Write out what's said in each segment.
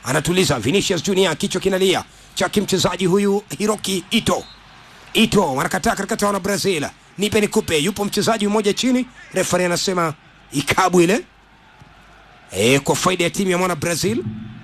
anatuliza Vinicius Junior, kichwa kinalia chaki mchezaji huyu Hiroki Ito. Ito wanakataa katikati wana Brazil, nipe nikupe. Yupo mchezaji mmoja chini, refari anasema ikabu ile e, kwa faida ya timu ya mwana Brazil.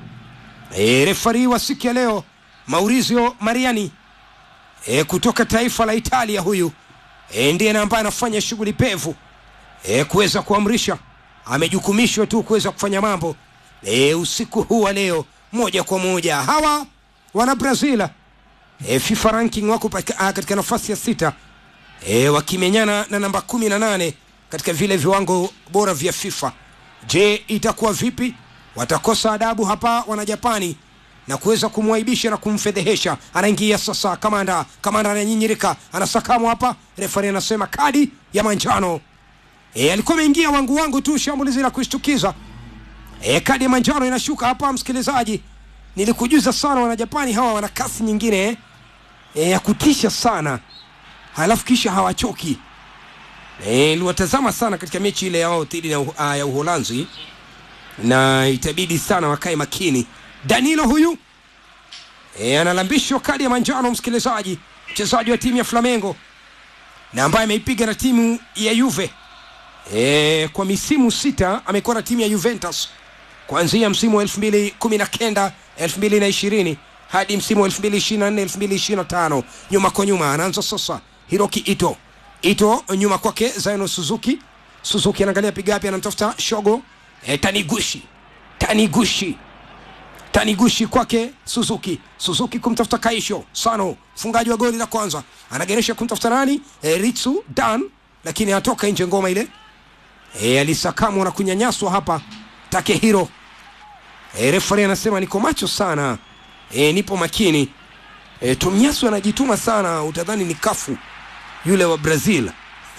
E, refari wa siku ya leo Maurizio Mariani e, kutoka taifa la Italia huyu e, ndiye na ambaye anafanya shughuli pevu e, kuweza kuamrisha, amejukumishwa tu kuweza kufanya mambo e, usiku huu wa leo moja kwa moja. Hawa wana Brazil e, FIFA ranking wako paka- ah, katika nafasi ya sita e, wakimenyana na namba kumi na nane katika vile viwango bora vya FIFA. Je, itakuwa vipi? Watakosa adabu hapa wana Japani na kuweza kumwaibisha na kumfedhehesha. Anaingia sasa kamanda, kamanda ananyinyirika, anasakamwa hapa, refari anasema kadi ya manjano. E, alikuwa ameingia wangu wangu tu, shambulizi la kushtukiza. E, kadi ya manjano inashuka hapa, msikilizaji. Nilikujuza sana wana Japani hawa wana kasi nyingine eh, e, ya kutisha sana, halafu kisha hawachoki. E, niliwatazama sana katika mechi ile yao dhidi ya, uh, ya Uholanzi na itabidi sana wakae makini. Danilo huyu e, analambishwa kadi ya manjano, msikilizaji, mchezaji wa timu ya Flamengo na ambaye ameipiga na timu ya Juve e, kwa misimu sita amekuwa na timu ya Juventus kuanzia msimu wa 2019 2020 hadi msimu wa 2024 2025. Nyuma kwa nyuma anaanza sasa Hiroki Ito. Ito nyuma kwake Zaino Suzuki. Suzuki anaangalia piga wapi, anamtafuta Shogo e, Taniguchi. Taniguchi Taniguchi kwake Suzuki. Suzuki kumtafuta Kaisho Sano, mfungaji wa goli la kwanza, anageresha kumtafuta nani? E, Ritsu Dan, lakini anatoka nje ngoma ile. E, alisakamwa na kunyanyaswa hapa Takehiro. E, refari anasema niko macho sana, e, nipo makini. E, Tomiyasu anajituma sana, utadhani ni kafu yule wa Brazil.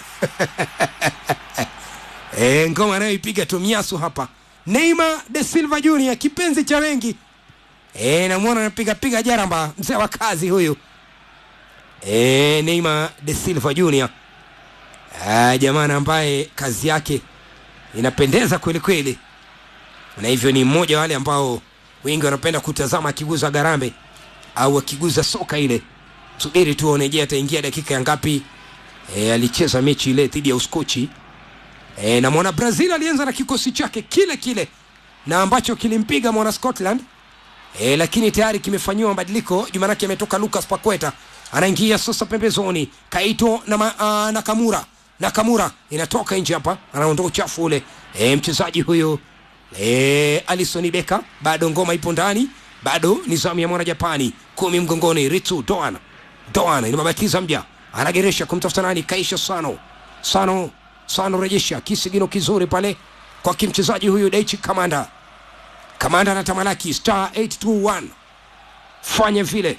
e, ngoma anayoipiga Tomiyasu hapa. Neymar de Silva Junior, kipenzi cha wengi. E, namwona anapiga piga jaramba, mzee wa kazi huyu. E, Neymar de Silva Junior. Ah, jamaa ambaye kazi yake inapendeza kweli kweli, na hivyo ni mmoja wale ambao wengi wanapenda kutazama akiguza garambe au akiguza soka ile. Subiri tuone, je, ataingia dakika ya ngapi? E, alicheza mechi ile dhidi ya Uskochi e, na mwana Brazil alianza na kikosi chake kile kile na ambacho kilimpiga mwana Scotland e, lakini tayari kimefanyiwa mabadiliko. Jumanake ametoka Lucas Paqueta anaingia sasa pembezoni, Kaito na ma, uh, Nakamura Nakamura inatoka nje hapa, anaondoa uchafu ule e, mchezaji huyo e, Alisson Becker, bado ngoma ipo ndani, bado ni zamu ya mwana Japani, kumi mgongoni, Ritsu Doan Doan inababatiza mja, anageresha kumtafuta nani? Kaisha Sano Sano Sano, rejesha kisigino kizuri pale kwa kimchezaji huyu Daichi Kamanda. Kamanda anatamalaki star 821 fanya vile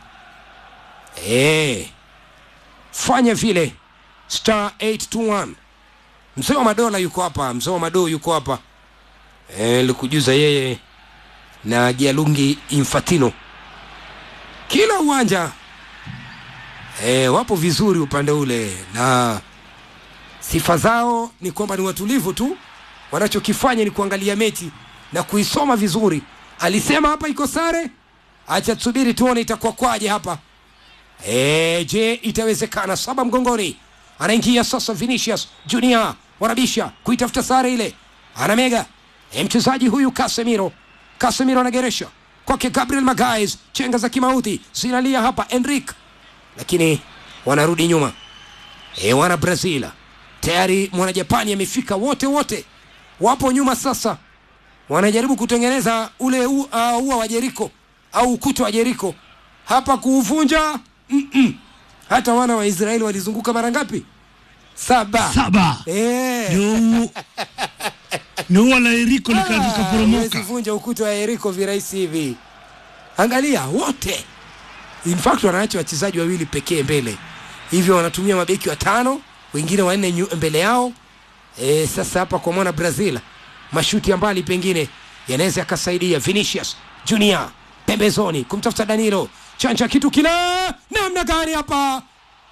e, fanya vile star 821 mzee wa madola yuko hapa, mzee wa madoo yuko hapa e, likujuza yeye na Gianluigi Infantino kila uwanja e, wapo vizuri upande ule, na sifa zao ni kwamba ni watulivu tu, wanachokifanya ni kuangalia mechi na kuisoma vizuri. Alisema hapa iko sare, acha tusubiri tuone itakuwa kwaje hapa. E, je, itawezekana? Saba mgongoni, anaingia sasa Vinicius Junior, wanabisha kuitafuta sare ile, anamega e, mchezaji huyu Casemiro. Casemiro anageresha kwake Gabriel Magalhaes, chenga za kimauti zinalia hapa Enrique, lakini wanarudi nyuma. E, wana Brazil tayari, mwana Japani amefika, wote wote wapo nyuma sasa, wanajaribu kutengeneza ule u- uh, ua wa Jeriko au ukuta wa Jeriko hapa kuuvunja. Mm-mm. Hata wana wa Israeli walizunguka mara ngapi? Saba. saba Eh. ndio ndio wala Eriko Ah, likaporomoka. huwezi vunja ukuta wa Yeriko virahisi hivi. Angalia wote, in fact wanaacha wachezaji wawili pekee mbele, hivyo wanatumia mabeki watano, wengine wanne nyu- mbele yao. E, sasa hapa kwa mwana Brazil mashuti ya mbali pengine yanaweza yakasaidia. Vinicius Junior pembezoni kumtafuta Danilo, chanja kitu kila namna gani hapa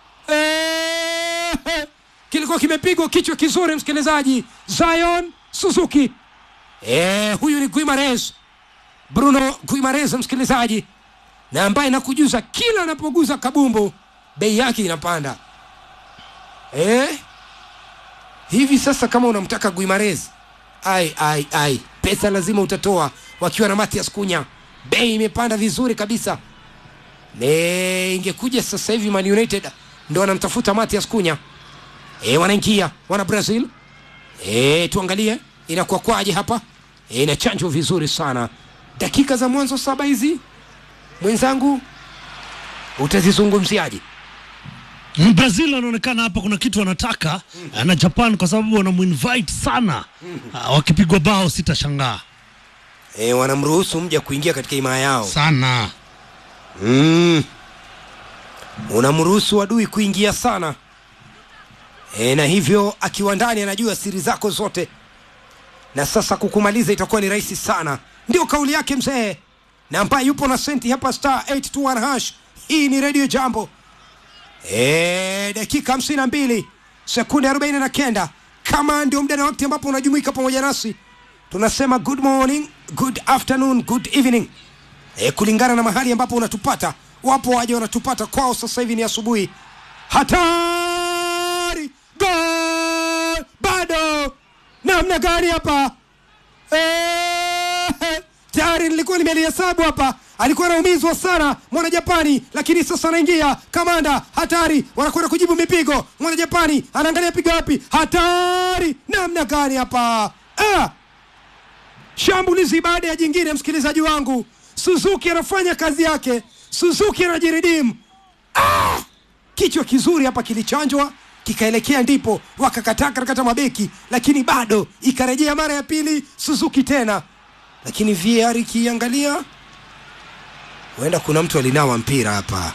Eh, kilikuwa kimepigwa kichwa kizuri, msikilizaji. Zion Suzuki eh, huyu ni Guimares Bruno Guimares, msikilizaji, na ambaye nakujuza kila anapoguza kabumbu bei yake inapanda eh? Hivi sasa kama unamtaka Guimares, ai ai ai, pesa lazima utatoa. Wakiwa na Matias Kunya, bei imepanda vizuri kabisa. Ne, ingekuja sasa hivi Man United ndo wanamtafuta Matias Kunya e, wanaingia wana Brazil e, tuangalie inakuwa kwaje hapa e, inachanjwa vizuri sana. Dakika za mwanzo saba hizi mwenzangu, utazizungumziaje? Brazil anaonekana hapa kuna kitu wanataka na Japan kwa sababu wanamuinvite sana. Ah, Wakipigwa bao sitashangaa E, wanamruhusu mja kuingia katika himaya yao sana. mm. Unamruhusu adui kuingia sana e, na hivyo akiwa ndani anajua siri zako zote, na sasa kukumaliza itakuwa ni rahisi sana. Ndio kauli yake mzee, na ambaye yupo na senti hapa star 821 hash. Hii ni Radio Jambo. E, dakika hamsini na mbili sekunde arobaini na kenda kama ndio muda na wakati ambapo unajumuika pamoja nasi tunasema good morning good afternoon good evening e, kulingana na mahali ambapo unatupata wapo waje wanatupata kwao sasa hivi ni asubuhi hatari gol bado namna gani hapa Eh, tayari nilikuwa nimelihesabu hapa alikuwa anaumizwa sana mwana japani lakini sasa anaingia kamanda hatari wanakwenda kujibu mipigo mwana japani anaangalia piga wapi hatari namna gani hapa ah! shambulizi baada ya jingine msikilizaji wangu suzuki anafanya kazi yake suzuki anajiridimu ah! kichwa kizuri hapa kilichanjwa kikaelekea ndipo wakakataa katikata mabeki lakini bado ikarejea mara ya pili suzuki tena lakini VAR ikiangalia huenda kuna mtu alinawa mpira hapa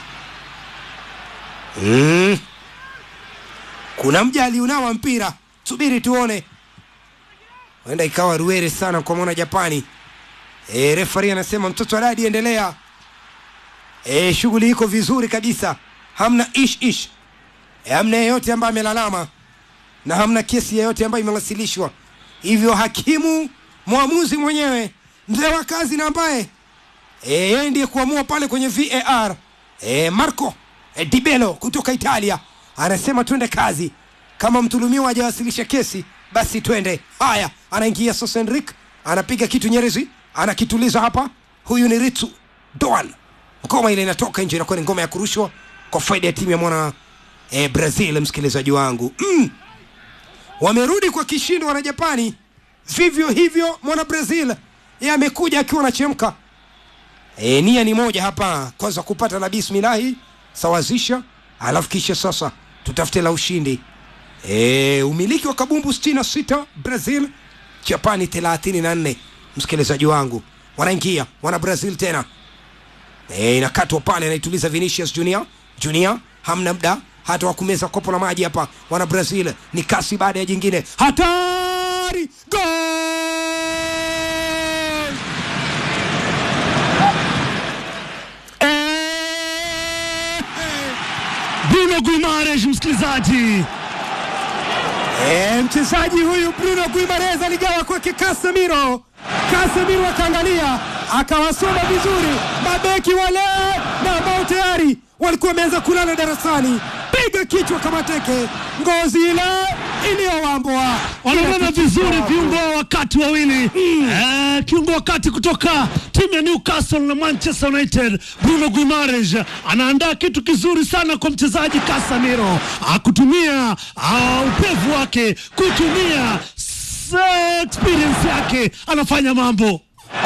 mm. kuna mja aliunawa mpira subiri tuone huenda ikawa ruere sana kwa mwana japani e, refari anasema mtoto adadi endelea e, shughuli iko vizuri kabisa hamna ish ish e, hamna yeyote ambaye amelalama na hamna kesi yeyote ambayo imewasilishwa hivyo hakimu mwamuzi mwenyewe mzee wa kazi na ambaye e, yeye ndiye kuamua pale kwenye var e, marco e, dibelo kutoka italia anasema twende kazi kama mtulumiwa hajawasilisha kesi basi twende haya anaingia sasa enrik anapiga kitu nyerezi anakituliza hapa huyu ni ritsu doan ngoma ile inatoka nje inakuwa ni ngoma ya kurushwa kwa faida ya timu ya mwana e, brazil msikilizaji wangu mm. wamerudi kwa kishindo wana japani vivyo hivyo mwana brazil ye amekuja akiwa anachemka e, nia ni moja hapa kwanza kupata la bismilahi sawazisha alafu kisha sasa tutafute la ushindi e, umiliki wa kabumbu 66 brazil japani 34 msikilizaji wangu wanaingia wana brazil tena e, inakatwa pale anaituliza vinicius junior junior hamna mda hata wakumeza kopo la maji hapa wana brazil ni kasi baada ya jingine hatari gol Eh, Bruno Guimaraes, msikilizaji, E, mchezaji huyu Bruno Guimares aligawa kwake Casemiro. Casemiro akaangalia akawasoma vizuri mabeki wale na ambao tayari walikuwa wameanza kulala darasani. Piga kichwa kama teke, ngozi ile iliyowambwa. wanaonana vizuri viungo wa wakati wawili eh, kiungo wakati kutoka timu ya Newcastle na Manchester United Bruno Guimaraes anaandaa kitu kizuri sana kwa mchezaji Casemiro ah, kutumia ah, upevu wake kutumia s- experience yake anafanya mambo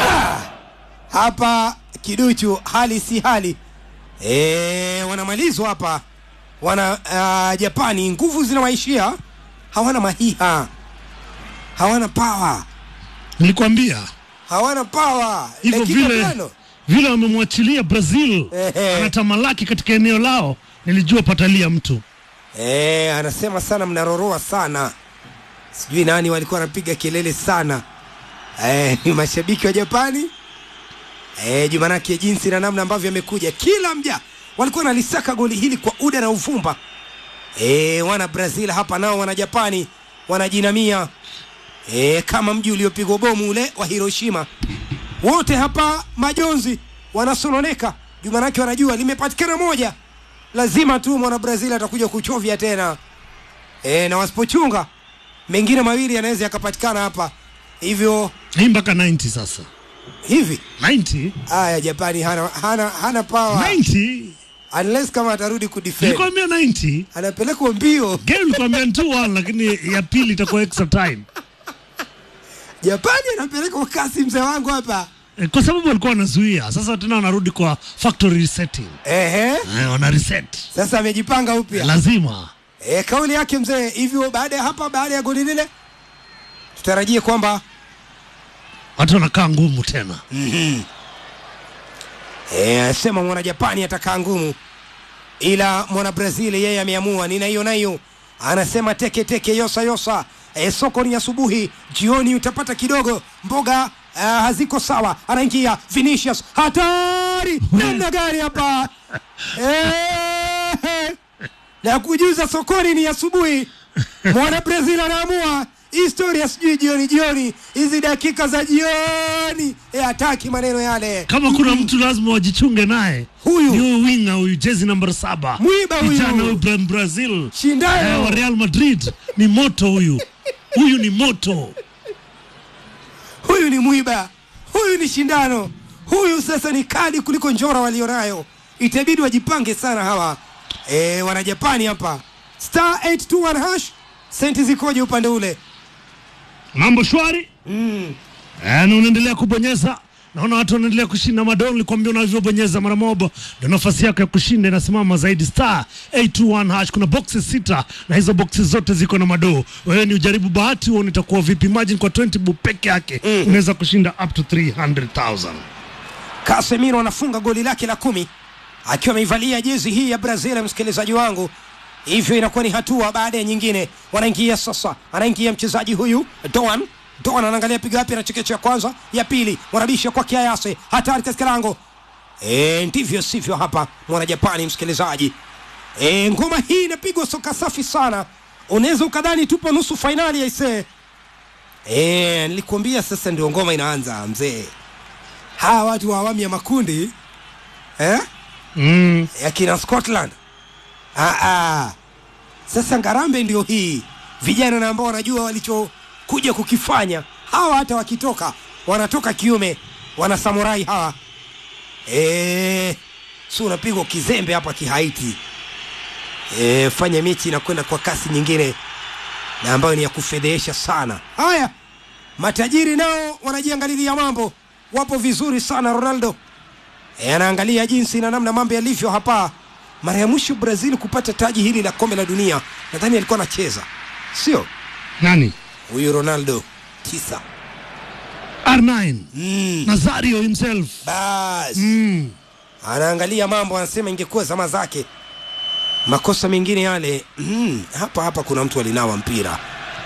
hapa kiduchu hali si hali e, wanamalizwa hapa wana uh, japani nguvu zinawaishia hawana mahiha hawana pawa nilikwambia hawana pawa hivyo dakika vile tano vile wamemwachilia Brazil Ehe. anatamalaki katika eneo lao nilijua patalia mtu e, anasema sana mnaroroa sana sijui nani walikuwa wanapiga kelele sana e, ni mashabiki wa japani e, jumanake jinsi na namna ambavyo amekuja kila mja walikuwa wanalisaka goli hili kwa uda na uvumba e, wana brazil hapa nao wana japani wanajinamia e, kama mji uliopigwa bomu ule wa hiroshima wote hapa majonzi wanasononeka juu manake wanajua limepatikana moja lazima tu mwana brazil atakuja kuchovya tena e, na wasipochunga mengine mawili yanaweza yakapatikana hapa hivyo hii mpaka 90 sasa hivi 90 haya japani hana, hana, hana power 90 unless kama atarudi kudefend nilikwambia 90 anapelekwa mbio game nilikwambia ni 2-1 lakini ya pili itakuwa extra time japani anapelekwa kasi mzee wangu hapa Eh, kwa sababu walikuwa wanazuia sasa tena wanarudi kwa factory resetting ehe eh, wana reset sasa amejipanga upya lazima e, kauli yake mzee hivyo baada ya hapa baada ya goli lile tutarajie kwamba watu wanakaa ngumu tena e, asema mwana japani atakaa ngumu ila mwana brazil yeye ameamua nina hiyo na hiyo anasema teke teke yosa yosa e, soko ni asubuhi jioni utapata kidogo mboga uh, haziko sawa anaingia vinicius hatari namna gani hapa e, na kujuza sokoni ni asubuhi mwana brazil anaamua historia sijui jioni jioni hizi dakika za jioni e, hataki maneno yale kama kuna mtu lazima wajichunge naye Huyu. ni huyu winga huyu jezi namba saba Mwiba huyu. kijana huyu Bra- brazil Shindano. eh, wa real madrid ni moto huyu huyu ni moto huyu ni mwiba huyu ni shindano huyu sasa ni kali kuliko njora walionayo itabidi wajipange sana hawa e, wanajapani hapa star 821 hash senti zikoje upande ule mambo shwari mm. na unaendelea kubonyeza naona watu wanaendelea kushinda madol nikwambia unavyobonyeza mara moja ndio nafasi yako ya kushinda inasimama zaidi star 821 hash kuna boxes sita na hizo boxes zote ziko na madoo wewe ni ujaribu bahati uone itakuwa vipi imagine kwa 20 bob peke yake mm. unaweza kushinda up to 300000 Casemiro anafunga goli lake la kumi akiwa ameivalia jezi hii ya Brazil, msikilizaji wangu. Hivyo inakuwa ni hatua baada ya nyingine. Wanaingia sasa, anaingia mchezaji huyu Doan. Doan anaangalia piga wapi, anachekecha ya kwanza, ya pili, wanabisha kwa kiayase, hatari katika lango. E, ndivyo sivyo hapa mwana Japani, msikilizaji. E, ngoma hii inapigwa soka safi sana, unaweza ukadhani tupo nusu fainali aisee. E, nilikuambia sasa ndio ngoma inaanza mzee hawa watu wa awamu ya makundi eh? mm. ya kina Scotland ah, ah. Sasa ngarambe ndio hii, vijana na ambao wanajua walichokuja kukifanya. Hawa hata wakitoka wanatoka kiume, wana samurai hawa eh, si unapigwa kizembe hapa kihaiti eh, fanya mechi inakwenda kwa kasi nyingine na ambayo ni ya kufedhehesha sana. Haya, matajiri nao wanajiangalilia mambo, wapo vizuri sana. Ronaldo e, anaangalia jinsi na namna mambo yalivyo hapa. Mara ya mwisho Brazil kupata taji hili la kombe la dunia, nadhani alikuwa anacheza, sio nani huyu Ronaldo tisa. R9 Mm, Nazario himself bas mm. anaangalia mambo, anasema ingekuwa zama zake. Makosa mengine yale mm, hapa hapa kuna mtu alinawa mpira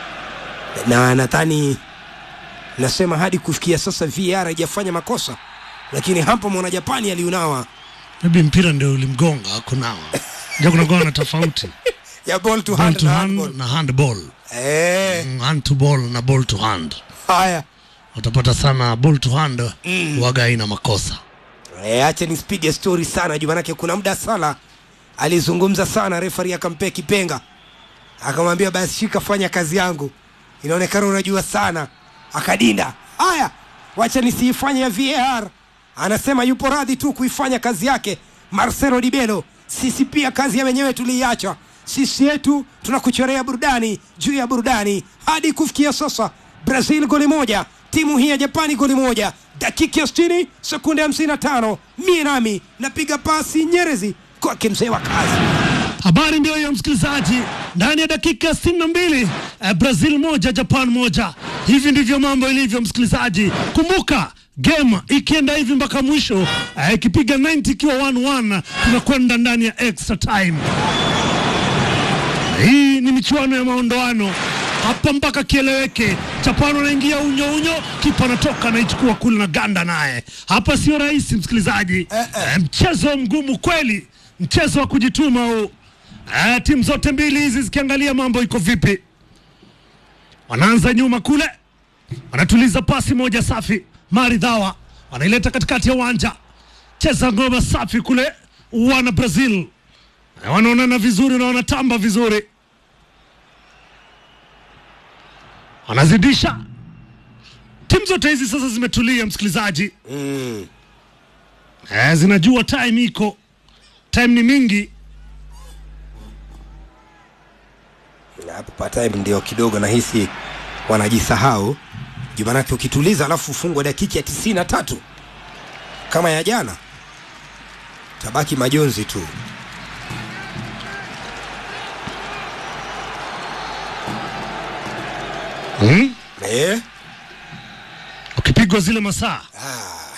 na nadhani nasema hadi kufikia sasa VAR haijafanya makosa, lakini hapa mwana Japani aliunawa maybe mpira ndio ulimgonga kunawa ndio kunakuwa na tofauti ya ball to ball hand to na hand handball. na handball Eh, Mm, hand to ball na ball to hand haya utapata sana ball to hand mm. waga ina makosa Eh, acha nisipige story sana juu manake kuna muda Sala alizungumza sana, refari akampea kipenga, akamwambia basi shika, fanya kazi yangu, inaonekana unajua sana, akadinda. Haya, wacha nisiifanye ya VAR. Anasema yupo radhi tu kuifanya kazi yake Marcelo Dibelo. Sisi pia kazi ya wenyewe tuliiacha, sisi yetu tunakuchorea burudani juu ya burudani hadi kufikia sasa. Brazil goli moja, timu hii ya Japani goli moja, dakika ya 60 sekunde 55. Mie nami napiga pasi Nyerezi kwake mzee wa kazi. habari ndio hiyo msikilizaji ndani ya dakika 62 eh, brazil moja japan moja hivi ndivyo mambo ilivyo msikilizaji kumbuka game ikienda hivi mpaka mwisho eh, ikipiga 90 ikiwa 1-1 tunakwenda ndani ya extra time hii ni michuano ya maondoano hapa mpaka kieleweke. Japan anaingia unyo unyo, kipa anatoka anaichukua kule na ganda naye. Hapa sio rahisi msikilizaji, Eh, eh. Eh, mchezo mgumu kweli, mchezo wa kujituma huu. Eh, timu zote mbili hizi zikiangalia mambo iko vipi, wanaanza nyuma kule, wanatuliza pasi moja safi maridhawa wanaileta katikati ya uwanja, cheza ngoma safi kule, wana Brazil Na wanaonana vizuri na wanatamba vizuri, wanazidisha. Timu zote hizi sasa zimetulia, msikilizaji, mm. eh, zinajua time iko, time ni mingi. hapo patime ndio kidogo nahisi wanajisahau juu manake ukituliza alafu ufungwe dakika ya tisini na tatu kama ya jana tabaki majonzi tu hmm? eh? Ukipigwa zile masaa ah,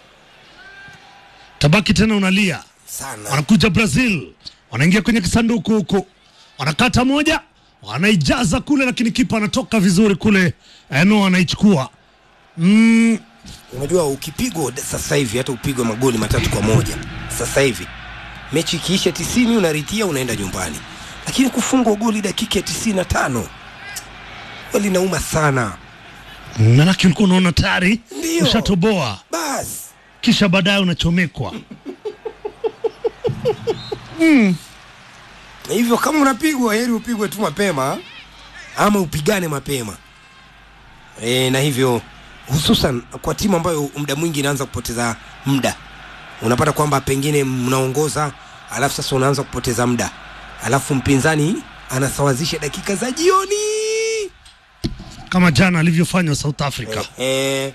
tabaki tena unalia. sana wanakuja Brazil, wanaingia kwenye kisanduku huku, wanakata moja, wanaijaza kule, lakini kipa anatoka vizuri kule, eno anaichukua mm, unajua ukipigwa d- sasa hivi hata upigwe magoli matatu kwa moja sasa hivi mechi ikiisha tisini unaritia unaenda nyumbani lakini kufungwa goli dakika ya tisini na tano linauma sana manake ulikuwa unaona tayari Ndio. ushatoboa, basi kisha baadaye unachomekwa. Na hivyo kama unapigwa heri upigwe tu mapema ama upigane mapema e, na hivyo hususan kwa timu ambayo muda mwingi inaanza kupoteza muda unapata kwamba pengine mnaongoza alafu sasa unaanza kupoteza muda alafu mpinzani anasawazisha dakika za jioni kama jana alivyofanywa South Africa. e,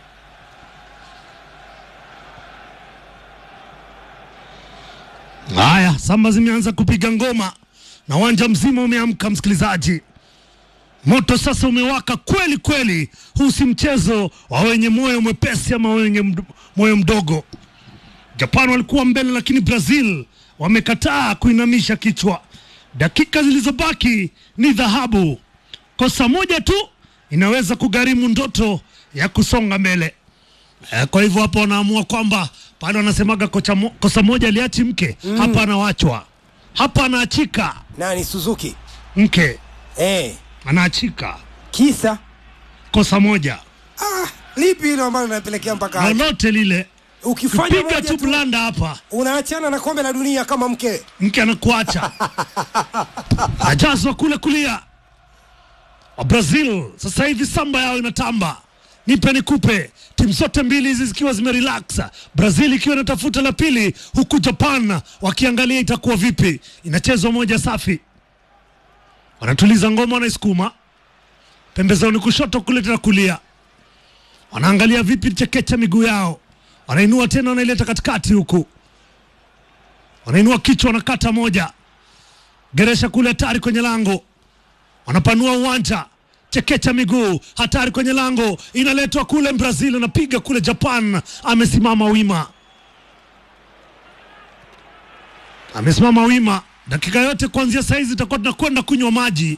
Haya, samba zimeanza kupiga ngoma na uwanja mzima umeamka, msikilizaji. Moto sasa umewaka kweli kweli. Huu si mchezo wa wenye moyo mwepesi ama wenye md moyo mdogo. Japan walikuwa mbele, lakini Brazil wamekataa kuinamisha kichwa. Dakika zilizobaki ni dhahabu. Kosa moja tu inaweza kugharimu ndoto ya kusonga mbele. Eh, kwa hivyo hapa wanaamua kwamba pale wanasemaga kocha mo, kosa moja aliachi mke mm. hapa anawachwa hapa anaachika nani suzuki mke e, anaachika kisa kosa moja ah, lipi hilo ambalo linapelekea mpaka hapo? lolote lile ukifanya piga moja tu tu blanda hapa unaachana na kombe la dunia kama mke mke anakuacha ajazwa kule kulia wa Brazil sasa hivi samba yao inatamba nipe nikupe timu zote mbili hizi zikiwa zimerelax Brazil ikiwa inatafuta la pili huku Japan wakiangalia itakuwa vipi inachezwa moja safi wanatuliza ngoma wanaisukuma pembezoni kushoto kule tena kulia wanaangalia vipi chekecha miguu yao wanainua tena wanaileta katikati huku wanainua kichwa wanakata moja geresha kule hatari kwenye lango wanapanua uwanja chekecha miguu hatari kwenye lango inaletwa kule brazil anapiga kule japan amesimama wima amesimama wima dakika yote kuanzia saizi itakuwa tunakwenda kunywa maji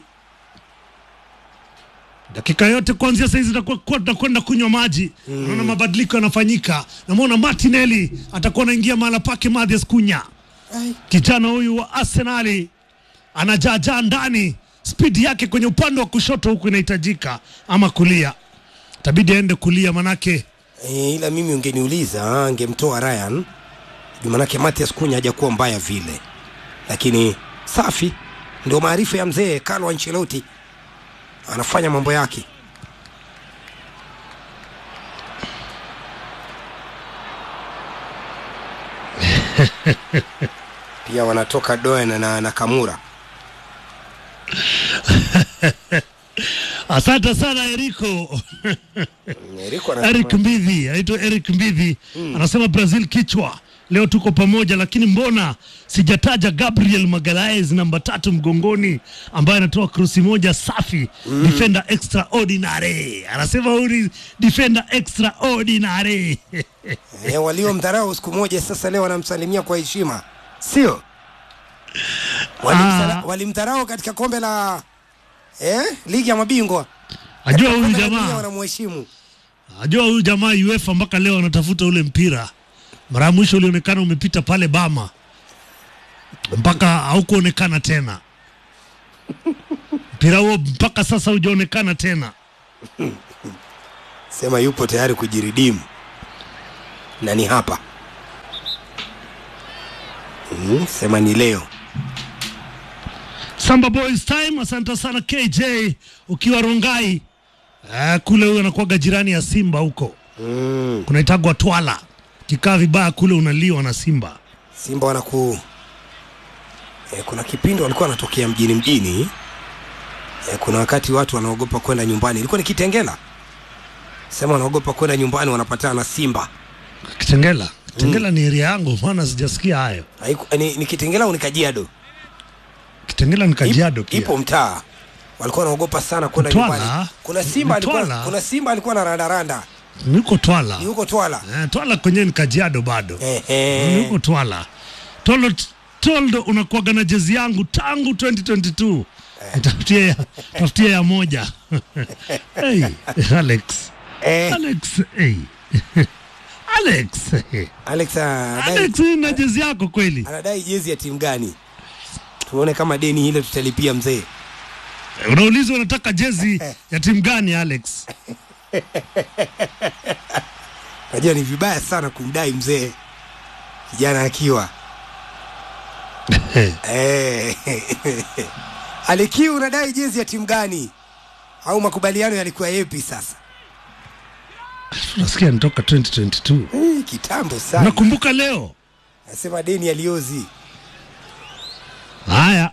dakika yote kuanzia saizi itakuwa tunakwenda kunywa maji mm. naona mabadiliko yanafanyika namwona martinelli atakuwa anaingia mahala pake Mathias kunya Ai. kijana huyu wa arsenali anajaajaa ndani spidi yake kwenye upande wa kushoto huku inahitajika ama kulia tabidi aende kulia manake E, ila mimi ungeniuliza angemtoa Ryan juu manake Matias Kunya hajakuwa mbaya vile, lakini safi, ndio maarifa ya mzee Carlo Ancelotti, anafanya mambo yake. pia wanatoka Doen na Nakamura. asante sana eriko Eriko anasema- eric mbidhi anaitwa eric mbidhi anasema brazil kichwa leo tuko pamoja lakini mbona sijataja gabriel magalaes namba tatu mgongoni ambaye anatoa krosi moja safi defender extraordinary anasema huyu ni defender extraordinary e, waliomdharau siku moja sasa leo wanamsalimia kwa heshima, sio? Walimsala- Ah. Walimdharau katika kombe la eh, ligi ya mabingwa ajua huyu Kombe la dunia jamaa wanamheshimu. Ajua huyu jamaa UEFA mpaka leo anatafuta ule mpira. Mara ya mwisho ulionekana umepita pale Bama, mpaka haukuonekana tena. Mpira huo mpaka sasa hujaonekana tena. Sema yupo tayari kujiridimu. na ni hapa mm, sema ni leo Samba Boys time. Asante sana KJ ukiwa Rongai. Ah, kule huyo anakuwaga jirani ya Simba huko mm, kunaitagwa Twala. Kikaa vibaya kule unaliwa na Simba. Simba wanaku e, kuna kipindi walikuwa wanatokea mjini mjini e, kuna wakati watu wanaogopa kwenda nyumbani, ilikuwa ni Kitengela, sema wanaogopa kwenda nyumbani, wanapatana na Simba. Kitengela, Kitengela ni area yangu, maana sijasikia hayo. Haiku, ni, ni Kitengela au ni Kajiado? Kitengela ni Kajiado Ip- pia. Ipo mtaa walikuwa wanaogopa sana kwenda Mtwala? nyumbani. Kuna Simba alikuwa, Mtwala? kuna Simba alikuwa na randaranda Niko Twala. ni huko Twala. Eh, Twala kwenyewe ni Kajiado bado. Ehe. Niko Twala. Tolo Toldo unakuwaga na jezi yangu tangu 2022. Tafutie ya, tafutie ya moja. hey, Alex. Eh, Alex, hey. Alex. hey. Alex anadai, Alex hii na jezi yako kweli? anadai jezi ya timu gani? Tuone kama deni hilo tutalipia mzee. Unaulizwa unataka jezi ya timu gani Alex? Najua ni vibaya sana kumdai mzee kijana akiwa eh. Alikiu, unadai jezi ya timu gani? Au makubaliano yalikuwa yepi sasa? Tunasikia nitoka 2022. Eh, kitambo sana. Nakumbuka leo. Nasema deni aliozi Haya,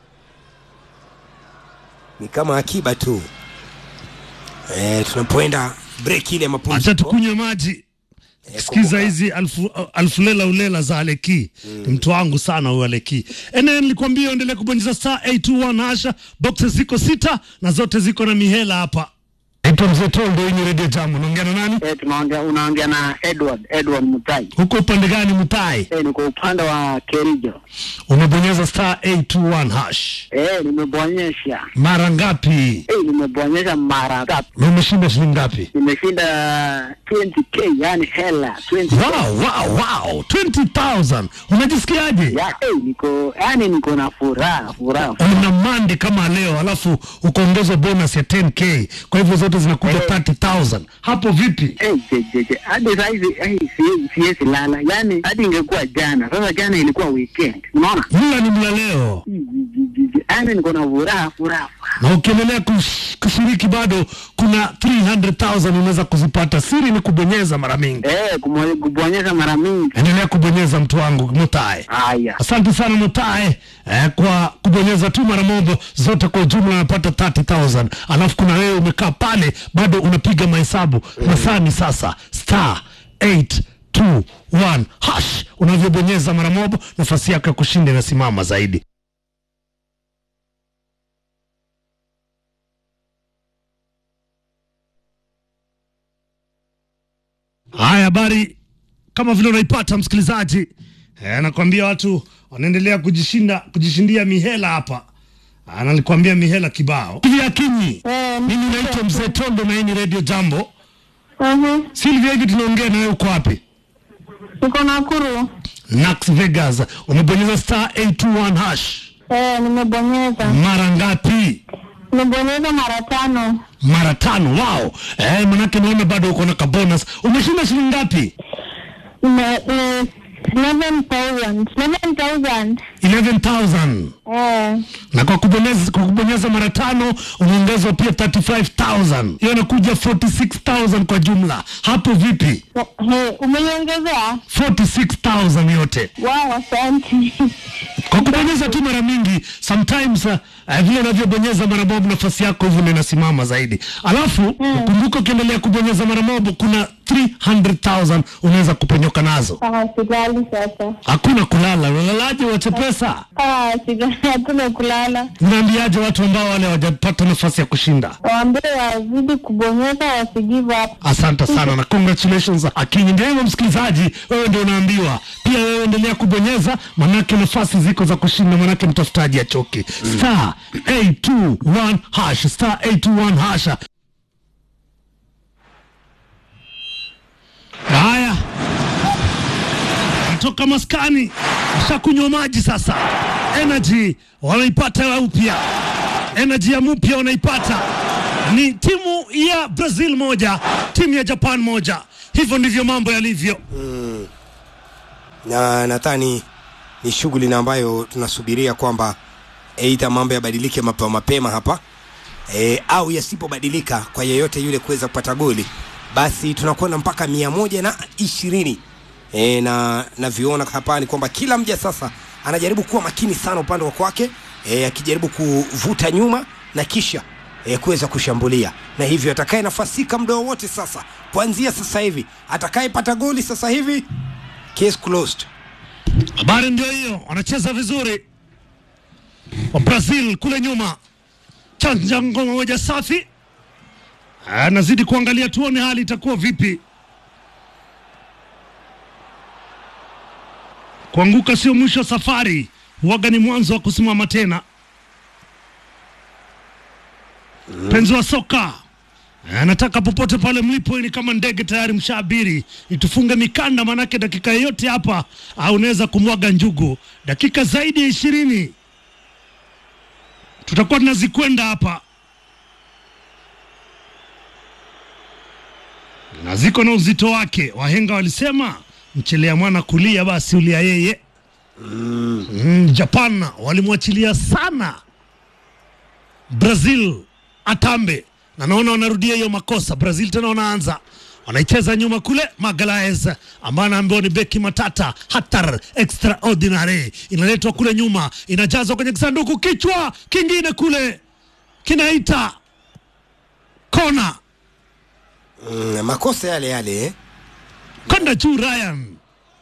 ni kama akiba tu. Eh, tunapoenda break ile ya acha mapumziko. tukunywe maji. Sikiza kumbuka. hizi alfu, alfu lela ulela za Aleki ni mtu wangu sana huyo Aleki. Ene, nilikwambia endelee kubonyeza star 821 hasha, boxes ziko sita na zote ziko na mihela hapa. Naitwa Mzee Toldo, hii ni Radio Jambo. Unaongea na nani? Eh, tunaongea unaongea na Edward Edward Mutai. Huko upande gani Mutai? Eh, niko upande wa Kerijo. Umebonyeza star 821 hash Eh, nimebonyesha. mara ngapi? Eh, nimebonyesha mara tatu. Na umeshinda shilingi ngapi? Nimeshinda 20k, yani hela 20. Wow, wow, wow. 20,000. Unajisikiaje? Ya, eh, niko yani niko na furaha, furaha. una mande kama leo alafu ukaongezwa bonus ya 10k kwa hivyo zote zinakuja Eh. 30000 hapo vipi Eh, je, je, je. Hadi saa hizi eh, siwezi siwezi lala. Yani hadi ingekuwa jana. Sasa jana ilikuwa weekend. Unaona? mla ni mla leo Ji, ji, ji, ji. Yani niko na furaha, furaha. na ukiendelea kush- kushiriki bado kuna 300000 unaweza kuzipata siri ni kubonyeza mara mingi Eh, kumo- kubonyesha mara mingi. endelea kubonyeza mtu wangu mutae Haya. asante sana mutae eh, kwa kubonyeza tu mara moja zote kwa ujumla unapata 30000 alafu kuna wewe umekaa pale bado unapiga mahesabu masaa ni sasa star 821 hash unavyobonyeza mara moja nafasi yako ya kushinda inasimama zaidi haya habari kama vile unaipata msikilizaji eh, nakwambia watu wanaendelea kujishinda kujishindia mihela hapa Ah, nalikwambia mihela kibao hivi akinyi Eh, mimi naitwa mzee tondo na hii ni radio jambo mhm. silvia hivi tunaongea na wewe uko wapi Niko Nakuru. nax vegas umebonyeza star 821 hash Eh, nimebonyeza. mara ngapi Nimebonyeza mara tano. mara tano wao eh, manake naona bado uko na kabonus umeshinda shilingi ngapi Nime eh, 11,000. 11,000. 11000 Eh, na kwa kubonyeza, kwa kubonyeza mara tano unaongezwa pia 35000 hiyo inakuja 46000 kwa jumla hapo vipi he, umeniongezea? 46000 yote Wow, asante. kwa kubonyeza tu mara mingi sometimes uh, uh, vile unavyobonyeza mara moja nafasi yako hivyo ndio inasimama zaidi alafu kumbuka ukiendelea kubonyeza mara moja kuna 300000 unaweza kuponyoka nazo Ah, silali sasa. hakuna kulala unalalaje wache pesa Ah, silali, hatuna kulala. unaambiaje watu ambao wale hawajapata nafasi ya kushinda Waambie wazidi kubonyeza, wasigive up. asante sana na congratulations akinyi ndio hivyo msikilizaji wewe ndio unaambiwa pia wewe endelea kubonyeza manake nafasi ziko za kushinda manake mtafutaji achoki star 821 hash star 821 hasha haya toka maskani ashakunywa maji sasa energy wanaipata upya energy ya mpya wanaipata ni timu ya brazil moja timu ya japan moja hivyo ndivyo mambo yalivyo. na nadhani ni shughuli na ambayo tunasubiria kwamba eidha mambo yabadilike mapema mapema hapa e, au yasipobadilika kwa yeyote yule kuweza kupata goli basi tunakwenda mpaka mia moja na ishirini e, na navyoona hapa ni kwamba kila mja sasa anajaribu kuwa makini sana upande wa kwake e, akijaribu kuvuta nyuma na kisha e, kuweza kushambulia na hivyo atakaye nafasika muda wowote sasa kuanzia sasa hivi atakayepata goli sasa hivi case closed Habari ndio hiyo, wanacheza vizuri wa Brazil kule nyuma, chanja ngoma moja safi. Anazidi kuangalia tuone hali itakuwa vipi. Kuanguka sio mwisho wa safari, huwaga ni mwanzo wa kusimama tena. Mpenzi wa soka anataka popote pale mlipo, ni kama ndege tayari mshaabiri, itufunge mikanda, manake dakika yoyote hapa au unaweza kumwaga njugu. Dakika zaidi ya ishirini tutakuwa tunazikwenda hapa, na ziko na uzito wake. Wahenga walisema mchelea mwana kulia, basi ulia yeye. Mm, Japan walimwachilia sana Brazil atambe, na naona wanarudia hiyo makosa. Brazil tena wanaanza wanaicheza nyuma kule, Magalaes ambaye anaambiwa ni beki matata hatar extraordinary, inaletwa kule nyuma, inajazwa kwenye kisanduku, kichwa kingine kule kinaita kona, mm, makosa yale yale eh? kwenda juu Ryan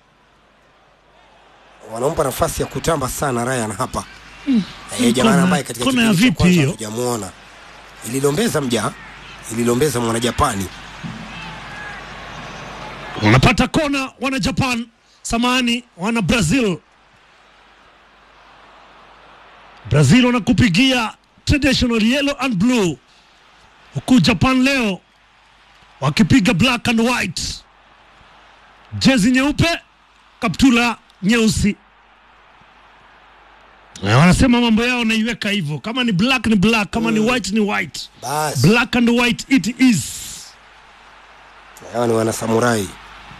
wanampa nafasi ya kutamba sana Ryan hapa mm. e, jamaa Kona- ambaye katika kona ya kipindi cha vipi kwanza hiyo? hatujamuona ililombeza mja ililombeza mwana Japani wanapata kona, wana Japan samani, wana Brazil. Brazil wanakupigia traditional yellow and blue, huku Japan leo wakipiga black and white, jezi nyeupe, kaptula nyeusi. Na wanasema mambo yao naiweka hivyo, kama ni black ni black, kama ni white ni white, basi black and white it is. hawa ni wana samurai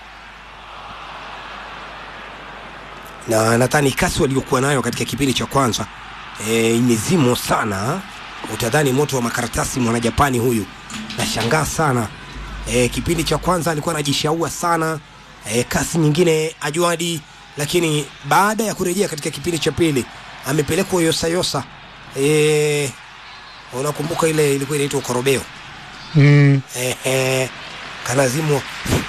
na nadhani kasi waliokuwa nayo katika kipindi cha kwanza e, imezimwa sana utadhani moto wa makaratasi mwana Japani huyu nashangaa sana e, kipindi cha kwanza alikuwa anajishaua sana e, kasi nyingine ajuadi lakini baada ya kurejea katika kipindi cha pili amepelekwa yosayosa e, unakumbuka ile ilikuwa inaitwa korobeo Mm. Ehe, kanazimwa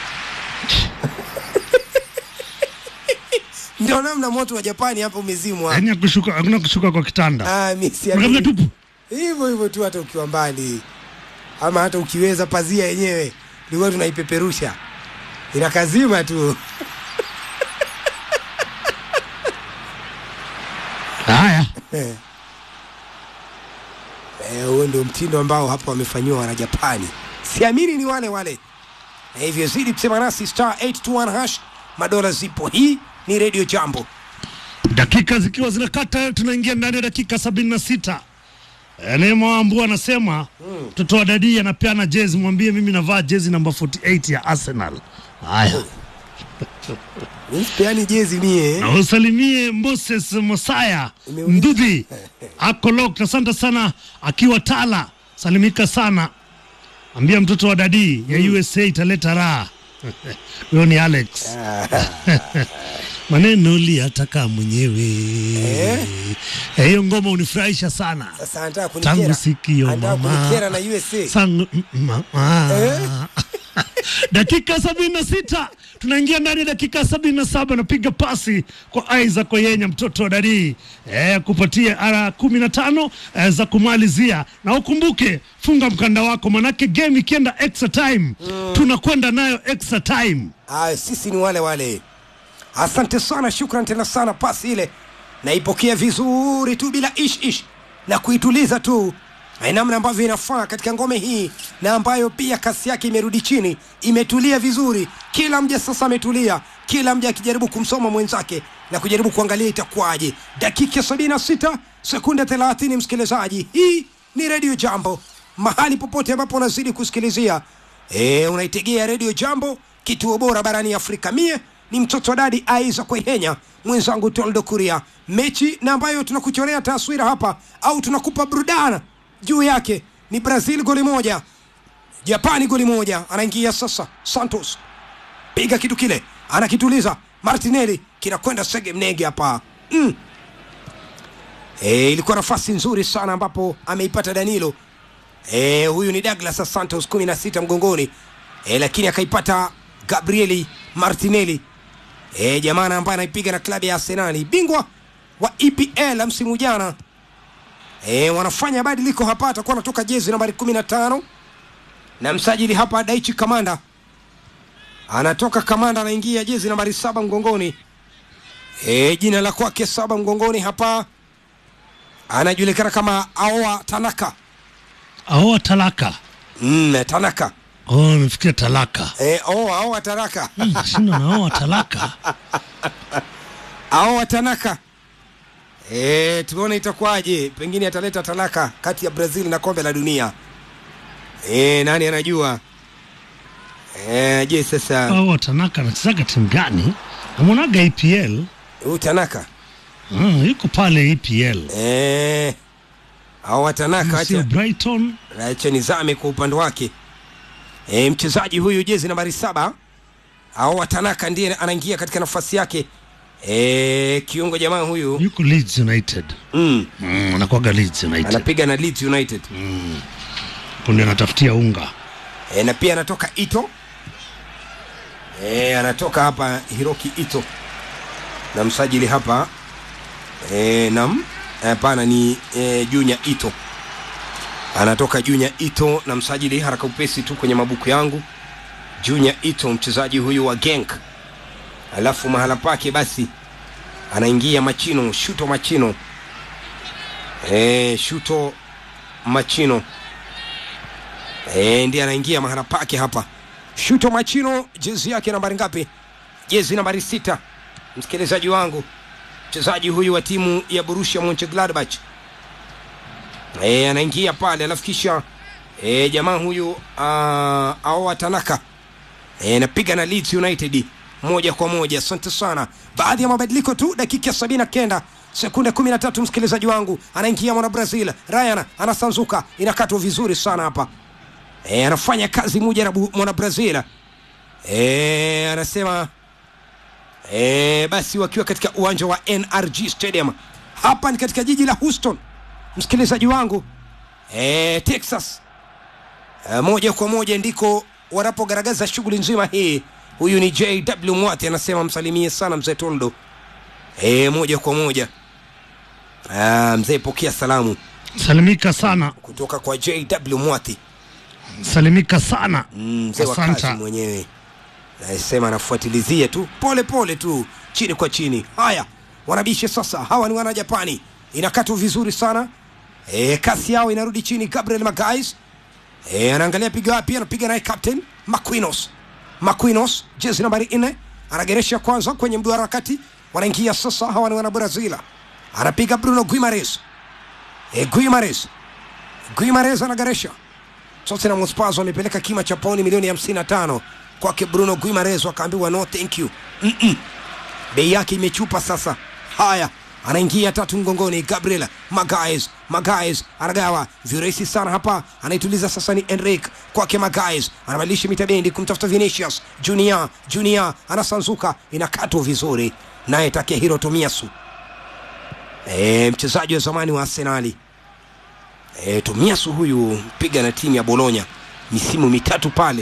ndio namna moto wa Japani hapa umezimwa. Yaani kushuka, hakuna kushuka kwa kitanda. Ah, mimi Kabla siamini. tupu. Hivyo hivyo tu, hata ukiwa mbali ama hata ukiweza, pazia yenyewe ilikuwa tunaipeperusha inakazima tu. Haya. Eh, Eh, huo ndio mtindo ambao hapa wamefanyiwa wana Japani. Siamini ni wale wale. Na hivyo zidi kusema nasi star 821 hash, madola zipo. Hii ni Radio Jambo. dakika zikiwa zinakata tunaingia ndani ya dakika sabini na sita Neema Wambua anasema mtoto wa dadii anapeana jezi, mwambie mimi navaa jezi namba 48 ya Arsenal. Haya, Mimi sipeani jezi mie. na usalimie Moses Mosaya Umeuliza. Ndudhi ako locked. Asante sana akiwa Tala, salimika sana, ambia mtoto wa dadii ya USA italeta raha. Huyo ni Alex. maneno uliyataka mwenyewe. Eh? Eh, Hiyo ngoma unifurahisha sana Sasa anataka kunikera. tangu sikio Anataka mama kunikera na USA. Sangu, mm, mama. Eh? dakika sabini na sita tunaingia ndani ya dakika sabini na saba napiga pasi kwa Isaac Oyenya mtoto wa Darii eh, kupatia ara kumi na tano eh, za kumalizia, na ukumbuke funga mkanda wako, manake game ikienda extra time tunakwenda nayo extra time. Ah, sisi ni wale wale. Asante sana, shukran tena sana. Pasi ile naipokea vizuri tu bila ish ish na kuituliza tu na namna ambavyo inafaa katika ngome hii, na ambayo pia kasi yake imerudi chini, imetulia vizuri. Kila mja sasa ametulia, kila mja akijaribu kumsoma mwenzake na kujaribu kuangalia itakuwaje. Dakika sabini na sita sekunde thelathini, msikilizaji, hii ni redio Jambo, mahali popote ambapo unazidi kusikilizia E, unaitegea redio Jambo kituo bora barani Afrika. Mie ni mtoto wa dadi Aiza Kwehenya, mwenzangu Toldo Kuria. Mechi na ambayo tunakuchorea taswira hapa au tunakupa burudana juu yake ni Brazil goli moja, Japani goli moja. Anaingia sasa Santos, piga kitu kile, anakituliza Martinelli, kinakwenda sege mnege hapa mm. E, ilikuwa nafasi nzuri sana ambapo ameipata Danilo. E, huyu ni Douglas Santos kumi na sita mgongoni e, lakini akaipata Gabrieli Martinelli e, jamana ambaye anaipiga na klabu ya Arsenali, bingwa wa EPL msimu jana. E, wanafanya badiliko hapa, atakuwa anatoka jezi nambari kumi na tano na msajili hapa Daichi Kamanda anatoka Kamanda, anaingia jezi nambari saba mgongoni. E, jina la kwake saba mgongoni hapa anajulikana kama Aoa Tanaka. Aoa talaka. Mm, Tanaka. Oh, nimefikia talaka. E, oh, Aoa Tanaka. Mm, Shindo naoa talaka. Aoa Tanaka. E, tuone itakuwaje, pengine ataleta talaka kati ya Brazil na kombe la dunia. E, nani anajua? E, je, sasa Aoa talaka anachezaga timu gani? Namwonaga EPL. huyu Tanaka Mm, yuko pale EPL. e, Aoa Tanaka Sio acha Brighton. acha nizame kwa upande wake. E, mchezaji huyu jezi nambari saba Aoa Tanaka ndiye anaingia katika nafasi yake. E, kiungo jamaa huyu Yuko Leeds United. mm, Mm, anakuwaga Leeds United. anapiga na Leeds United Kunde anatafutia unga. e, na pia anatoka Ito e, anatoka hapa Hiroki Ito na msajili hapa e, nam hapana ni e, Junior Ito anatoka Junior Ito na msajili haraka upesi tu kwenye mabuku yangu Junior Ito mchezaji huyu wa Genk alafu mahala pake basi anaingia Machino Shuto Machino e, Shuto Machino e, ndiye anaingia mahala pake hapa Shuto Machino jezi yake nambari ngapi jezi nambari sita msikilizaji wangu mchezaji huyu wa timu ya Borussia Mönchengladbach e, anaingia pale alafu kisha e, jamaa huyu uh, Aoa Tanaka e, napiga na Leeds United moja kwa moja. Asante sana. Baadhi ya mabadiliko tu, dakika ya sabini na kenda sekunde kumi na tatu msikilizaji wangu, anaingia mwana Brazil Ryan anasanzuka, inakatwa vizuri sana hapa e, anafanya kazi mujarabu mwana Brazil e, anasema e, basi wakiwa katika uwanja wa NRG Stadium hapa ni katika jiji la Houston, msikilizaji wangu e, Texas e, moja kwa moja ndiko wanapogaragaza shughuli nzima hii. Huyu ni JW Mwati anasema msalimie sana mzee Toldo e, moja kwa moja Ah, mzee pokea salamu Salimika sana. kutoka kwa JW Mwati Salimika sana. Mm, mzee wa kazi Asante. mwenyewe nasema anafuatilizia tu pole pole tu chini kwa chini. Haya, wanabishe sasa, hawa ni wana Japani, inakatwa vizuri sana e, kasi yao inarudi chini. Gabriel Magais e, anaangalia piga wapi, anapiga naye captain Maquinos. Maquinos jezi nambari nne anageresha kwanza kwenye mduara kati, wanaingia sasa, hawa ni wana Brazil, anapiga Bruno Guimares e, Guimares Guimares anageresha Tottenham Hotspur wamepeleka kima cha pauni milioni 55 kwake Bruno Guimares, wakaambiwa no thank you. Mm-mm. Bei yake imechupa sasa. Haya, anaingia tatu mgongoni, Gabriel Magalhaes. Magalhaes anagawa virahisi sana hapa, anaituliza sasa, ni Enrique kwake Magalhaes, anabadilisha mitabendi kumtafuta Vinicius Junior. Junior anasanzuka, inakatwa vizuri, naye Takehiro Tomiyasu, e, mchezaji wa zamani wa Arsenali. E, Tomiyasu huyu piga na timu ya Bologna misimu mitatu pale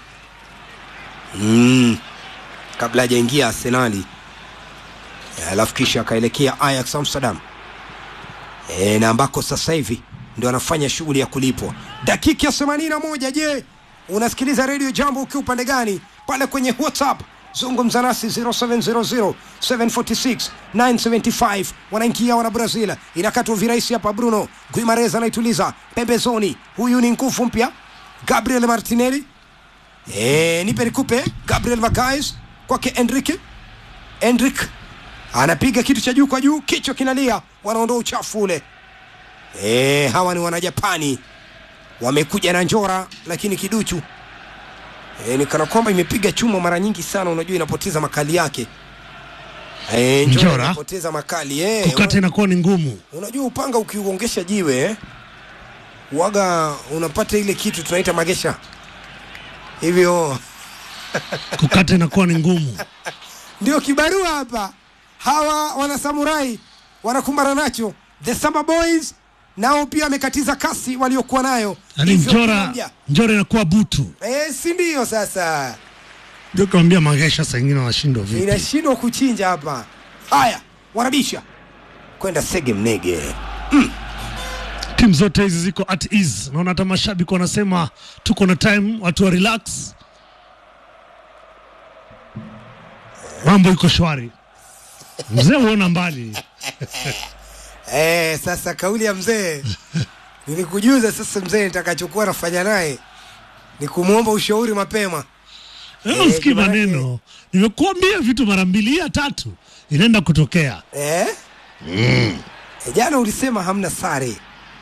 mm, kabla hajaingia Arsenali E, alafu kisha akaelekea Ajax Amsterdam e, na ambako sasa hivi ndio anafanya shughuli ya kulipwa. Dakika ya 81. Je, unasikiliza redio Jambo ukiwa upande gani? Pale kwenye WhatsApp zungumza nasi 0700 746 975. Wanaingia wana Brazil, inakatwa virahisi hapa. Bruno Guimares anaituliza pembezoni, huyu ni nguvu mpya Gabriel Martinelli. E, nipe nikupe Gabriel Magalhaes kwake Enrique Enrique anapiga kitu cha juu kwa juu, kichwa kinalia, wanaondoa uchafu ule. E, hawa ni wanajapani wamekuja na njora, lakini kiduchu e, ni kana kwamba imepiga chuma mara nyingi sana, unajua inapoteza makali yake. E, njora Njora? inapoteza makali e, kukata inakuwa ni ngumu. Unajua upanga ukiuongesha jiwe eh, waga unapata ile kitu tunaita magesha. Hivyo Kukata inakuwa ni ngumu. ndio kibarua hapa. Hawa wana samurai wanakumbana nacho. The Samba Boys nao pia wamekatiza kasi waliokuwa nayo. Yaani Hivyo Njora, kuambia, Njora inakuwa butu. eh, si ndio sasa Ndio kawambia magesha saa ingine wanashindwa vipi. inashindwa kuchinja hapa. Haya, wanabisha kwenda Sege Mnege. Timu zote hizi ziko at ease. Naona hata mashabiki wanasema tuko na time, watu wa relax. Mambo iko shwari. Mzee huona mbali. Eh, sasa kauli ya mzee nilikujuza. Sasa mzee nitakachokuwa nafanya naye ni kumwomba ushauri mapema. Leo Eh, usikii jamani. maneno. Nimekuambia vitu mara mbili ya tatu inaenda kutokea. Eh? Eh, jana ulisema hamna sare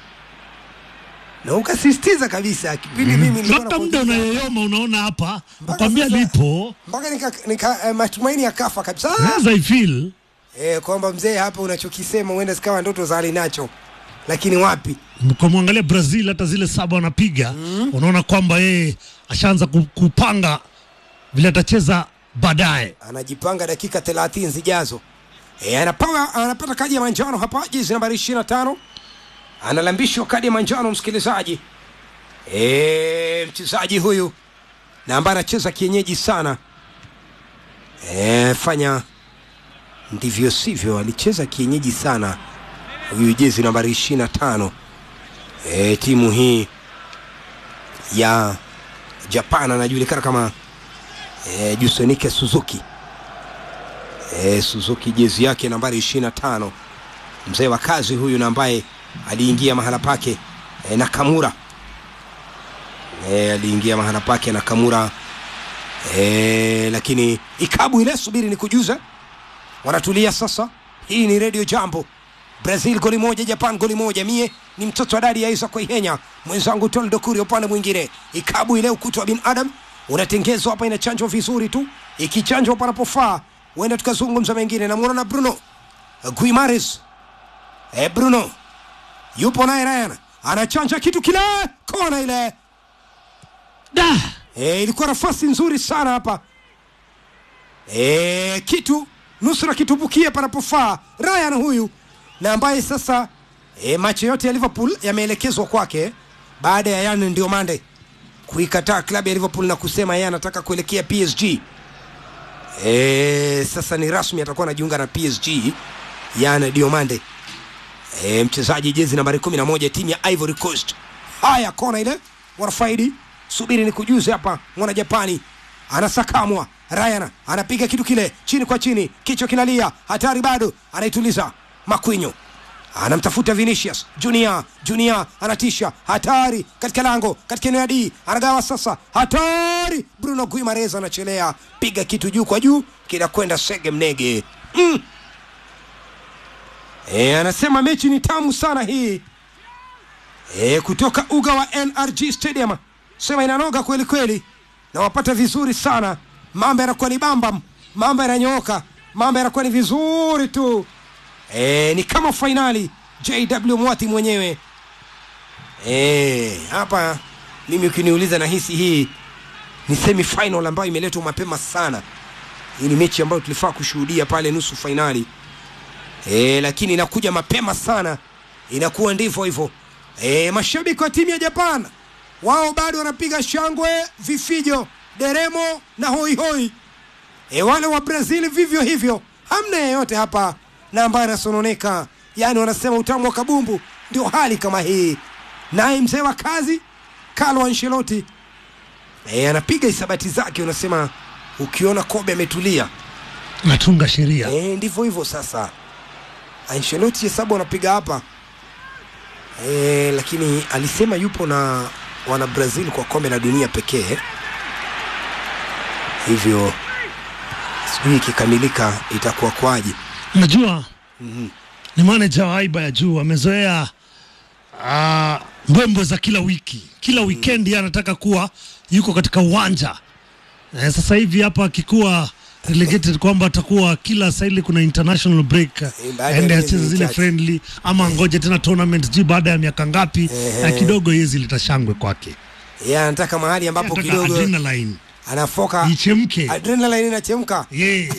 na ukasisitiza kabisa kipindi mimi nilikuwa Mpaka muda nakuuliza- unayoyoma unaona hapa, Mpaka nakwambia sasa- lipo. mpaka nika, nika eh, matumaini yakafa kabisa As I feel eh, kwamba mzee hapa unachokisema huenda zikawa ndoto za alinacho, lakini wapi kwa mwangalia Brazil hata zile saba wanapiga unaona kwamba yeye ashaanza ku- kupanga vile atacheza baadaye. anajipanga dakika 30 zijazo. E, anapawa, anapata kadi ya manjano hapa, jezi nambari 25 analambishwa kadi ya manjano msikilizaji. E, mchezaji huyu na ambaye anacheza kienyeji sana e, fanya ndivyo sivyo, alicheza kienyeji sana huyu jezi nambari 25 e, timu hii ya Japan anajulikana kama e, Jusonike Suzuki e, Suzuki jezi yake nambari 25 mzee wa kazi huyu na ambaye aliingia mahala pake e, Nakamura e, aliingia mahala pake Nakamura e, lakini ikabu ile subiri ni kujuza wanatulia sasa hii ni radio jambo brazil goli moja japan goli moja mie ni mtoto wa dadi ya isa kuihenya mwenzangu toldo kuri upande mwingine ikabu ile ukuta wa binadam unatengezwa hapa inachanjwa vizuri tu ikichanjwa panapofaa huenda tukazungumza mengine namwona na bruno guimares e bruno yupo naye ryan anachanja kitu kile kona ile Da! e, ilikuwa nafasi nzuri sana hapa e, kitu nusura kitupukie panapofaa Ryan huyu na ambaye sasa e, macho yote ya Liverpool yameelekezwa kwake baada ya Yan ndio mande kuikataa klabu ya Liverpool na kusema yeye anataka kuelekea PSG. E, sasa ni rasmi atakuwa anajiunga na PSG Yan Diomande e, mchezaji jezi nambari 11 timu ya Ivory Coast. Haya, kona ile wanafaidi, subiri ni kujuze hapa, mwana Japani anasakamwa. Ryan anapiga kitu kile chini kwa chini, kichwa kinalia, hatari bado, anaituliza Makwinyo anamtafuta Vinicius Junior. Junior anatisha, hatari katika lango, katika eneo ya D, anagawa sasa, hatari. Bruno Guimares anachelea, piga kitu juu kwa juu, kinakwenda sege mnege mm. E, anasema mechi ni tamu sana hii e, kutoka uga wa NRG Stadium, sema inanoga kweli kweli, na wapata vizuri sana, mambo yanakuwa ni bambam, mambo yananyooka, mambo yanakuwa ni vizuri tu e, ni kama fainali. JW Mwati mwenyewe e, hapa mimi ukiniuliza, nahisi hii ni semi final ambayo imeletwa mapema sana. Hii ni mechi ambayo tulifaa kushuhudia pale nusu fainali e, lakini inakuja mapema sana, inakuwa ndivyo hivyo. E, mashabiki wa timu ya Japan wao bado wanapiga shangwe, vifijo, deremo na hoihoi. E, wale wa Brazil vivyo hivyo, hamna yeyote hapa na ambaye anasononeka, yaani wanasema utamu wa kabumbu. Ndio hali kama hii. Naye mzee wa kazi Carlo Ancelotti e, anapiga hisabati zake, unasema ukiona Kobe ametulia Natunga sheria. e, ndivyo hivyo sasa. Ancelotti hesabu anapiga hapa e, lakini alisema yupo na wana Brazil kwa kombe la dunia pekee, hivyo sijui ikikamilika itakuwa kwaje. Najua ni manager wa haiba ya juu, amezoea ah, mbwembwe za kila wiki, kila weekend yeye anataka kuwa yuko katika uwanja eh, sasa hivi hapa akikuwa relegated kwamba atakuwa kila saili kuna international break baada ya aende miezi acheze zile michache. friendly ama ngoje tena tournament ji baada ya miaka ngapi na kidogo hizi litashangwe kwake Yeye anataka mahali ambapo Anataka kidogo adrenaline anafoka ichemke adrenaline inachemka. yeah.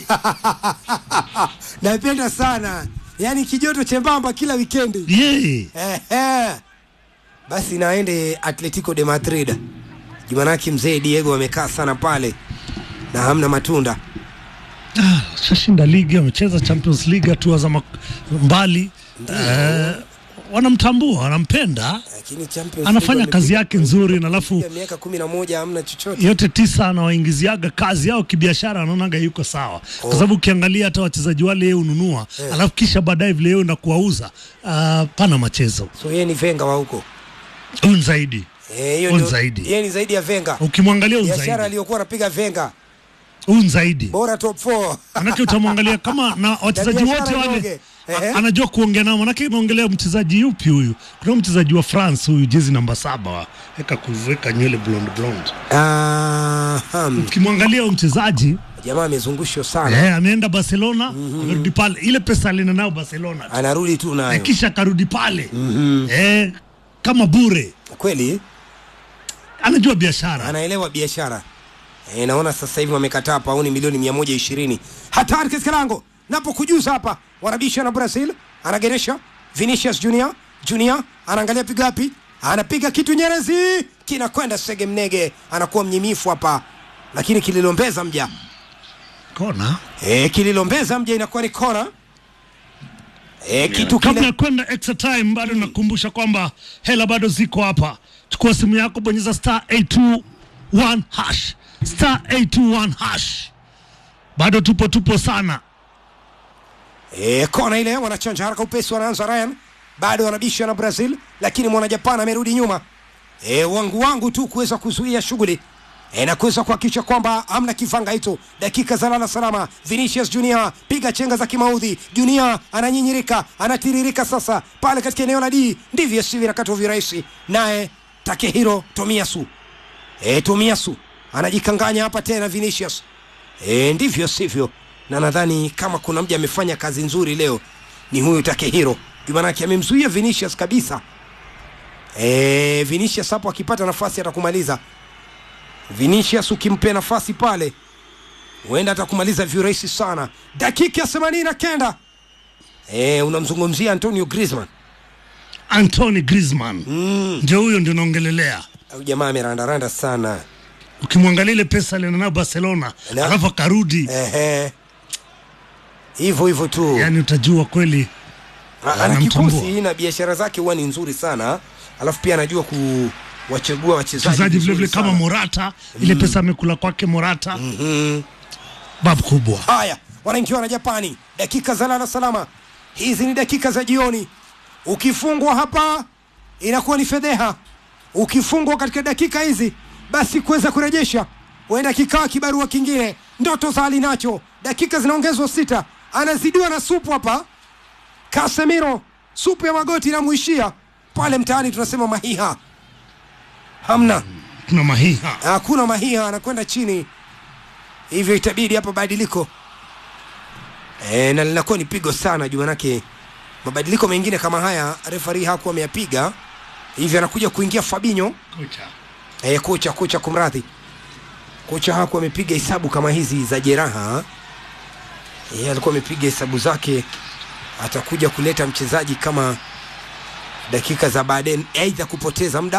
Napenda sana, yaani kijoto chembamba kila wikendi. yeah. Ehe. Basi naende Atletico de Madrid. Jumanaki mzee Diego amekaa sana pale na hamna matunda. Ah, shashinda ligi amecheza Champions League hatua za mak- mbali eh, wanamtambua wanampenda Lakini Champions anafanya League kazi wamepiga- yake nzuri na alafu wamepiga miaka kumi na moja hamna chochote. yote tisa anawaingiziaga kazi yao kibiashara, anaonaga yuko sawa, kwa sababu ukiangalia hata wachezaji wale yeye ununua alafu kisha baadaye vile yeye na kuwauza uh, pana machezo So yeye ni Venga wa huko. un zaidi Eh, hiyo Un ndio- zaidi. Yeye ni zaidi ya Venga. ukimwangalia un Biashara zaidi aliyokuwa anapiga Venga un zaidi bora top 4. manake utamwangalia kama na wachezaji biashara wote wale inoge. Ehe. a- anajua kuongea nao, manake naongelea mchezaji yupi huyu? Kuna mchezaji wa France huyu jezi namba saba wa eka kuweka nywele blonde blonde. Aha. Ukimwangalia huyu mchezaji Jamaa amezungushwa sana. eh, ameenda Barcelona amerudi pale, ile pesa alina nayo Barcelona Anarudi tu na nayo. kisha akarudi pale eh, kama bure, Kweli anajua biashara anaelewa biashara. E, naona sasa hivi wamekataa pauni milioni 120. Hatari katika lango. Napo kujuza hapa. Wanabisha na Brazil. Anageresha Vinicius Junior. Junior anaangalia piga wapi? Anapiga kitu Nyerezi. Kinakwenda Sege Mnege. Anakuwa mnyimifu hapa. Lakini kililombeza mja. kona E, kililombeza mja inakuwa ni kona. E, kitu kabla kile ya kwenda extra time bado nakukumbusha kwamba hela bado ziko hapa chukua simu yako bonyeza star 821 hash star 821 hash bado tupo tupo sana E, kona ile wanachanja haraka upesi, wanaanza Ryan, bado wanabisha na Brazil, lakini mwana Japan amerudi nyuma. E, wangu wangu tu kuweza kuzuia shughuli e, na kuweza kuhakikisha kwamba hamna kifanga hicho. Dakika za lala salama. Vinicius Junior piga chenga za kimaudhi. Junior ananyinyirika, anatiririka sasa pale katika eneo la D, ndivyo sivyo nakatwa virahisi. Naye Takehiro Tomiyasu e, Tomiyasu anajikanganya hapa tena Vinicius e, ndivyo sivyo, na nadhani kama kuna mja amefanya kazi nzuri leo ni huyu Takehiro, jumanake amemzuia Vinicius kabisa. E, Vinicius hapo akipata nafasi atakumaliza. Vinicius ukimpea nafasi pale huenda atakumaliza virahisi sana. Dakika ya themanini na kenda e, unamzungumzia Antonio Griezmann. Anthony Griezmann ndio huyo ndio naongelelea Au jamaa amerandaranda sana ukimwangalia ile pesa alinayo Barcelona Na- alafu akarudi ehe, hivyo hivyo tu yani utajua kweli ana anamtambua. kikosi na biashara zake huwa ni nzuri sana, alafu pia anajua kuwachagua wachezaji mchezaji vizuri vilevile kama sana. Morata ile pesa amekula kwake Morata babu kubwa Haya, wanaingiwa na Japani, dakika za lala salama. Hizi ni dakika za jioni. Ukifungwa hapa inakuwa ni fedheha. Ukifungwa katika dakika hizi, basi kuweza kurejesha huenda kikawa kibarua kingine. Ndoto za Alinacho, dakika zinaongezwa sita, anazidiwa na supu hapa. Casemiro, supu ya magoti inamuishia pale mtaani, tunasema mahiha hamna kuna mahiha hakuna mahiha, anakwenda chini, hivyo itabidi hapa badiliko e, na linakuwa ni pigo sana juu, manake mabadiliko mengine kama haya refari hakuwa ameyapiga, hivyo anakuja kuingia Fabinho kocha e, kocha kocha, kumradhi, kocha hakuwa amepiga hesabu kama hizi za jeraha e, alikuwa amepiga hesabu zake, atakuja kuleta mchezaji kama dakika za baadaye, aidha kupoteza muda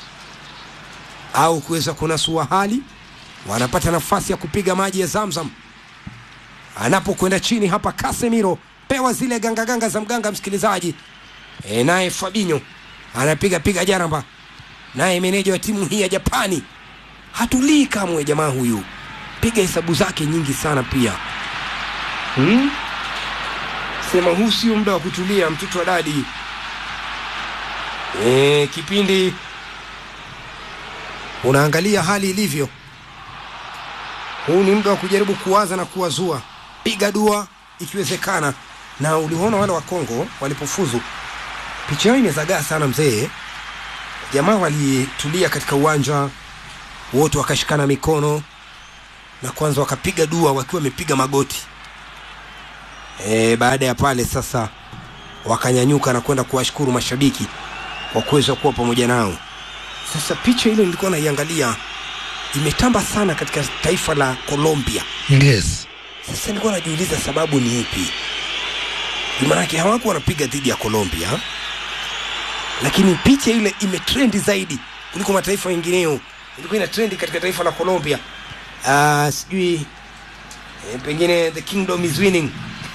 au kuweza kunasua hali, wanapata nafasi ya kupiga maji ya Zamzam. Anapokwenda chini hapa, Casemiro pewa zile gangaganga ganga za mganga msikilizaji. E, naye Fabinho anapiga piga jaramba, naye meneja wa timu hii ya Japani hatulii kamwe. Jamaa huyu piga hesabu zake nyingi sana pia hmm? Sema huu sio muda wa kutulia, mtoto wa dadi. E, kipindi unaangalia hali ilivyo. Huu ni muda wa kujaribu kuwaza na kuwazua, piga dua ikiwezekana. Na uliona wale wa Kongo walipofuzu, picha yao imezagaa sana mzee. Jamaa walitulia katika uwanja wote, wakashikana mikono na kwanza wakapiga dua wakiwa wamepiga magoti e, baada ya pale sasa wakanyanyuka na kwenda kuwashukuru mashabiki kwa kuweza kuwa pamoja nao sasa picha ile nilikuwa naiangalia imetamba sana katika taifa la colombia yes sasa nilikuwa najiuliza sababu ni ipi maanake hawako wanapiga dhidi ya colombia lakini picha ile imetrendi zaidi kuliko mataifa mengineyo ilikuwa ina trendi katika taifa la colombia uh, sijui eh, pengine the kingdom is winning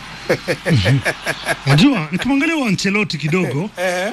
najua nikimwangalia wa Ancelotti kidogo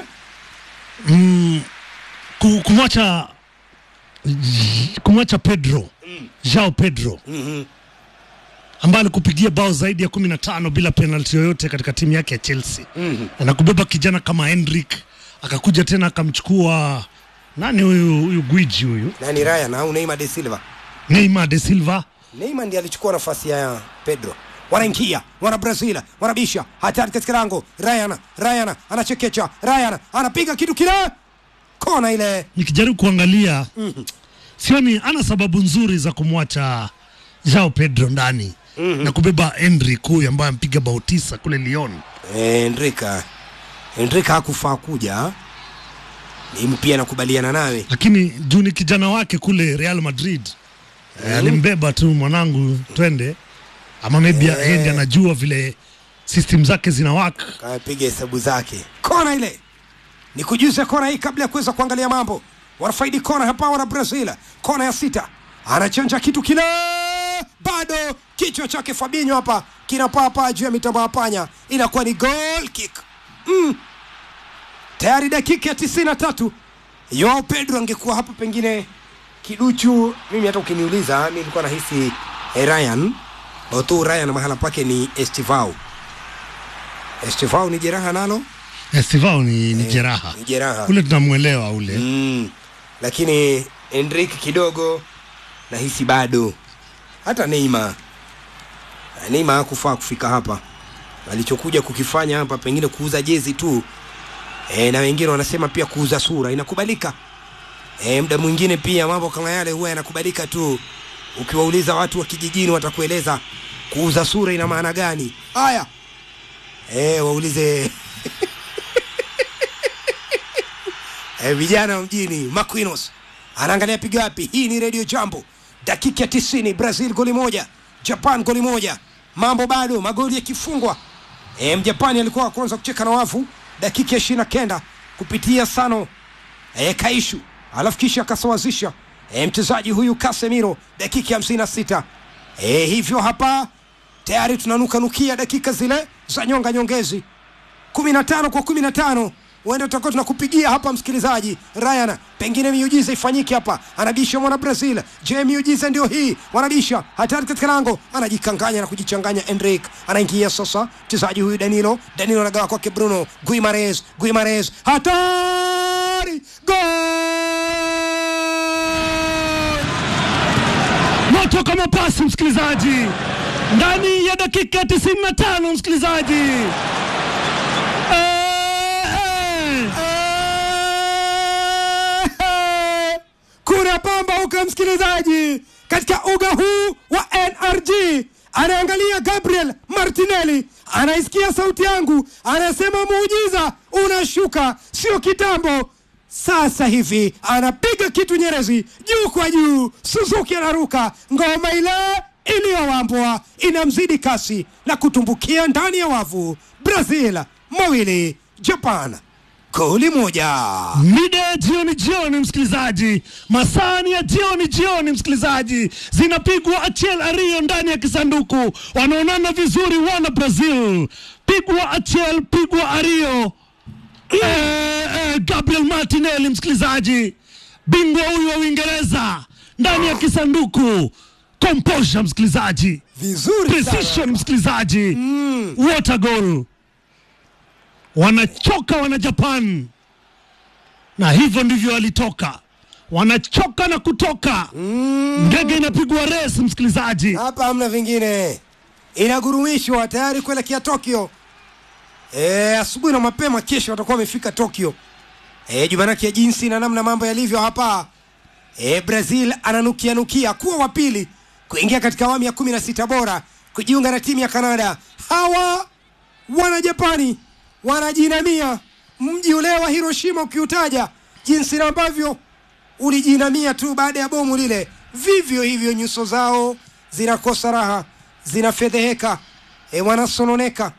mm, ku- kumwacha kumwacha Pedro Jao Pedro Mhm. ambaye alikupigia bao zaidi ya kumi na tano bila penalti yoyote katika timu yake ya Chelsea Mhm. na kubeba kijana kama Hendrick akakuja tena akamchukua nani huyu huyu gwiji huyu nani ryan au neymar de silva Neymar de Silva neymar ndiye alichukua nafasi ya pedro wanaingia wana brazil wanabisha hatari katika lango ryan ryan anachekecha ryan anapiga kitu kile kona ile nikijaribu kuangalia sioni ana sababu nzuri za kumwacha Jao Pedro ndani na kubeba Hendrick huyu ambaye ampiga bao tisa kule Lyon. Eh, Enrika Enrika hakufaa kuja mimi pia nakubaliana nawe lakini juu ni kijana wake kule Real Madrid eh, alimbeba tu mwanangu twende, ama maybe Eh. yeye ndiye anajua vile system zake zinawaka. kapiga hesabu zake kona ile ni kujuza kona hii kabla ya kuweza kuangalia mambo wanafaidi kona hapa wana brazil kona ya sita anachanja kitu kile bado kichwa chake fabinho hapa kinapaa juu ya mitambo ya panya inakuwa ni goal kick mm. tayari dakika ya tisini na tatu yoao pedro angekuwa hapa pengine kiduchu mimi hata ukiniuliza mi nilikuwa nahisi eh, ryan tu ryan mahala pake ni estivau estivau ni jeraha nalo Estivao ni, ni jeraha ni jeraha ule tunamwelewa ule mm. lakini Enrique kidogo nahisi bado hata Neymar Ah, Neymar hakufaa kufika hapa alichokuja kukifanya hapa pengine kuuza jezi tu e, na wengine wanasema pia kuuza sura inakubalika e, muda mwingine pia mambo kama yale huwa yanakubalika tu ukiwauliza watu wa kijijini watakueleza kuuza sura ina maana gani haya e, waulize eh, vijana wa mjini Maquinos anaangalia piga wapi. Hii ni Radio Jambo, dakika ya tisini, Brazil goli moja, Japan goli moja, mambo bado, magoli yakifungwa. E, Mjapani alikuwa wa kwanza kucheka na wavu dakika ya ishirini na kenda kupitia Sano e, Kaishu, alafu kisha akasawazisha e, mchezaji huyu Casemiro dakika ya hamsini na sita. E, hivyo hapa tayari tunanukanukia dakika zile za nyonga nyongezi kumi na tano kwa kumi na tano huenda tutakuwa tunakupigia hapa msikilizaji Ryan, pengine miujiza ifanyike hapa. Anabisha mwana Brazil. Je, miujiza ndio hii? Wanabisha hatari katika lango, anajikanganya na kujichanganya. Enric anaingia sasa, mchezaji huyu Danilo. Danilo anagawa kwake Bruno Guimares. Guimares hatari, gol! moto kama pasi, msikilizaji, ndani ya dakika ya 95 msikilizaji. Eh, eh. kuna pamba huko msikilizaji katika uga huu wa nrg anaangalia gabriel martinelli anaisikia sauti yangu anasema muujiza unashuka sio kitambo sasa hivi anapiga kitu nyerezi juu kwa juu suzuki anaruka ngoma ile iliyowambwa inamzidi kasi na kutumbukia ndani ya wavu brazil mawili japan goli moja mida ya jioni jioni msikilizaji masani ya jioni jioni msikilizaji zinapigwa achel ario ndani ya kisanduku wanaonana vizuri wana brazil pigwa achel pigwa ario eh, eh, gabriel martinelli msikilizaji bingwa huyu wa uingereza ndani ya kisanduku composure msikilizaji vizuri sana. precision msikilizaji mm. water goal wanachoka wana japan na hivyo ndivyo walitoka wanachoka na kutoka mm. ndege inapigwa res msikilizaji hapa hamna vingine inagurumishwa tayari kuelekea tokyo e, asubuhi na mapema kesho watakuwa wamefika tokyo e, jumanake ya jinsi na namna mambo yalivyo hapa e, brazil ananukianukia kuwa wa pili kuingia katika awamu ya kumi na sita bora kujiunga na timu ya Kanada. Hawa wana Japani wanajinamia mji ule wa Hiroshima, ukiutaja jinsi ambavyo ulijinamia tu baada ya bomu lile, vivyo hivyo nyuso zao zinakosa raha, zinafedheheka, e, wanasononeka.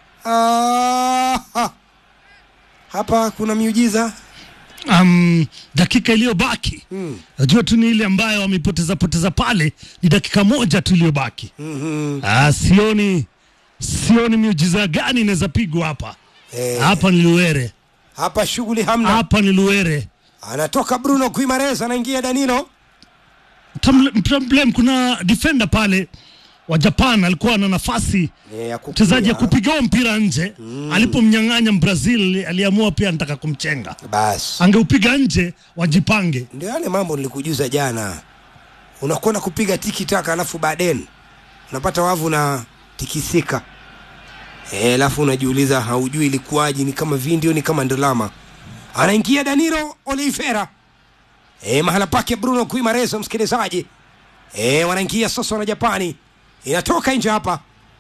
Ah, hapa kuna miujiza um, dakika iliyobaki najua tu ni ile ambayo wamepoteza poteza pale, ni dakika moja tu iliyobaki. mm-hmm. Ah, sioni sioni miujiza gani inaweza pigwa hapa. Eh. Hapa ni Luere, Hapa shughuli hamna. hapa ni Luere. Anatoka Bruno Guimares, anaingia Danilo. Tamle- Problem, kuna defender pale wa Japan alikuwa na nafasi Eh, ya kupiga. mchezaji ya kupiga huo mpira nje alipomnyang'anya Brazil, aliamua pia anataka kumchenga, Basi angeupiga nje wajipange. ndio yale mambo nilikujuza jana. Unakwenda kupiga tiki taka, alafu baadaye unapata wavu na tikisika Eh, alafu unajiuliza haujui ilikuwaje, ni kama video, ni kama ndolama. Anaingia Danilo Oliveira e, mahala pake Bruno Guimares, msikilizaji e, wanaingia sasa wana Japani, inatoka nje hapa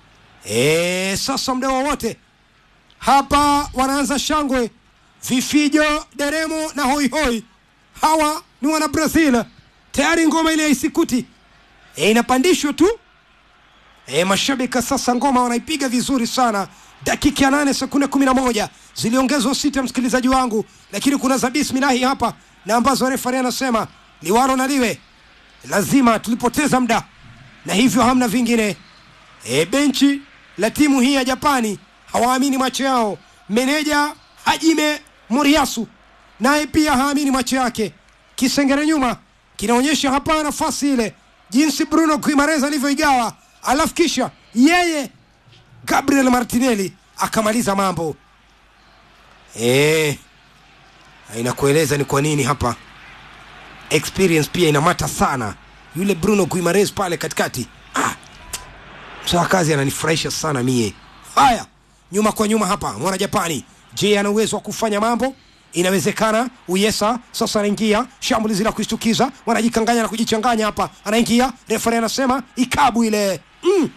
e, sasa muda wowote hapa wanaanza shangwe, vifijo, deremo na hoihoi. Hawa ni wana Brazil, tayari ngoma ile ya isikuti e, inapandishwa tu e, mashabiki sasa ngoma wanaipiga vizuri sana. Dakika ya nane sekunde kumi na moja ziliongezwa sita, msikilizaji wangu, lakini kuna za bismilahi hapa na ambazo refari anasema liwalo na liwe, lazima tulipoteza muda na hivyo hamna vingine. E, benchi la timu hii ya Japani hawaamini macho yao. Meneja Hajime Moriyasu naye pia haamini macho yake. Kisengere nyuma kinaonyesha hapa nafasi ile, jinsi Bruno Guimares alivyoigawa, alafu kisha yeye Gabriel Martinelli akamaliza mambo. Eh, inakueleza ni kwa nini hapa experience pia inamata sana. Yule Bruno Guimares pale katikati ah, msawa kazi ananifurahisha sana mie. Haya, nyuma kwa nyuma hapa, mwana Japani. Je, ana uwezo wa kufanya mambo? Inawezekana. Uyesa sasa anaingia shambulizi la kushtukiza, wanajikanganya na kujichanganya hapa. Anaingia, refari anasema ikabu ile mm.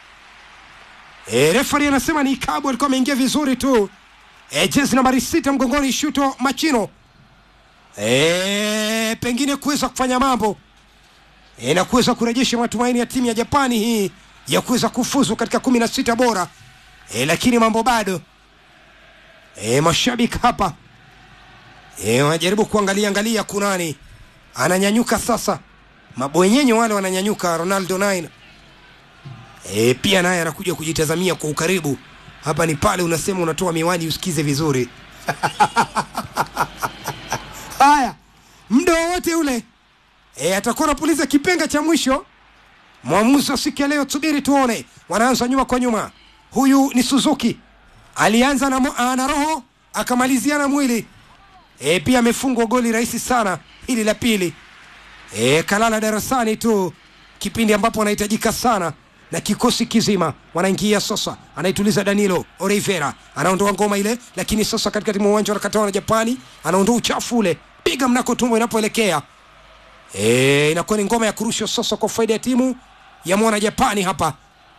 E, refari anasema ni ikabu, alikuwa ameingia vizuri tu. E, jezi nambari sita mgongoni, Shuto Machino e, pengine kuweza kufanya mambo e, na kuweza kurejesha matumaini ya timu ya Japani hii ya kuweza kufuzu katika kumi na sita bora e, lakini mambo bado e, mashabiki hapa e, wanajaribu kuangalia angalia kunani ananyanyuka sasa, mabwenyenye wale wananyanyuka. Ronaldo 9 e, pia naye anakuja kujitazamia kwa ukaribu. Hapa ni pale unasema unatoa miwani usikize vizuri haya, muda wowote ule e, atakuwa anapuliza kipenga cha mwisho. Mwamuzi wa siku ya leo, subiri tuone. Wanaanza nyuma kwa nyuma. Huyu ni Suzuki, alianza na, mo- ah, na roho akamalizia na mwili e, pia amefungwa goli rahisi sana hili la pili e, kalala darasani tu kipindi ambapo anahitajika sana na kikosi kizima wanaingia sasa, anaituliza Danilo Oliveira, anaondoa ngoma ile, lakini sasa katikati mwa uwanja wanakataa na Japani, anaondoa uchafu ule, piga mnako tumbo inapoelekea e, inakuwa ni ngoma ya kurusha sasa kwa faida ya timu ya mwana Japani hapa.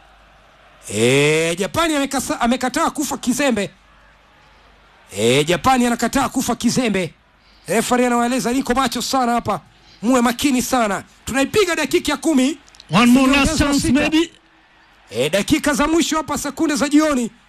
E, Japani amekasa, amekataa kufa kizembe. E, Japani anakataa kufa kizembe. Refari anawaeleza niko macho sana hapa, muwe makini sana. Tunaipiga dakika ya kumi One more last Zimeongezwa chance sita. maybe. e, dakika za mwisho hapa, sekunde za jioni,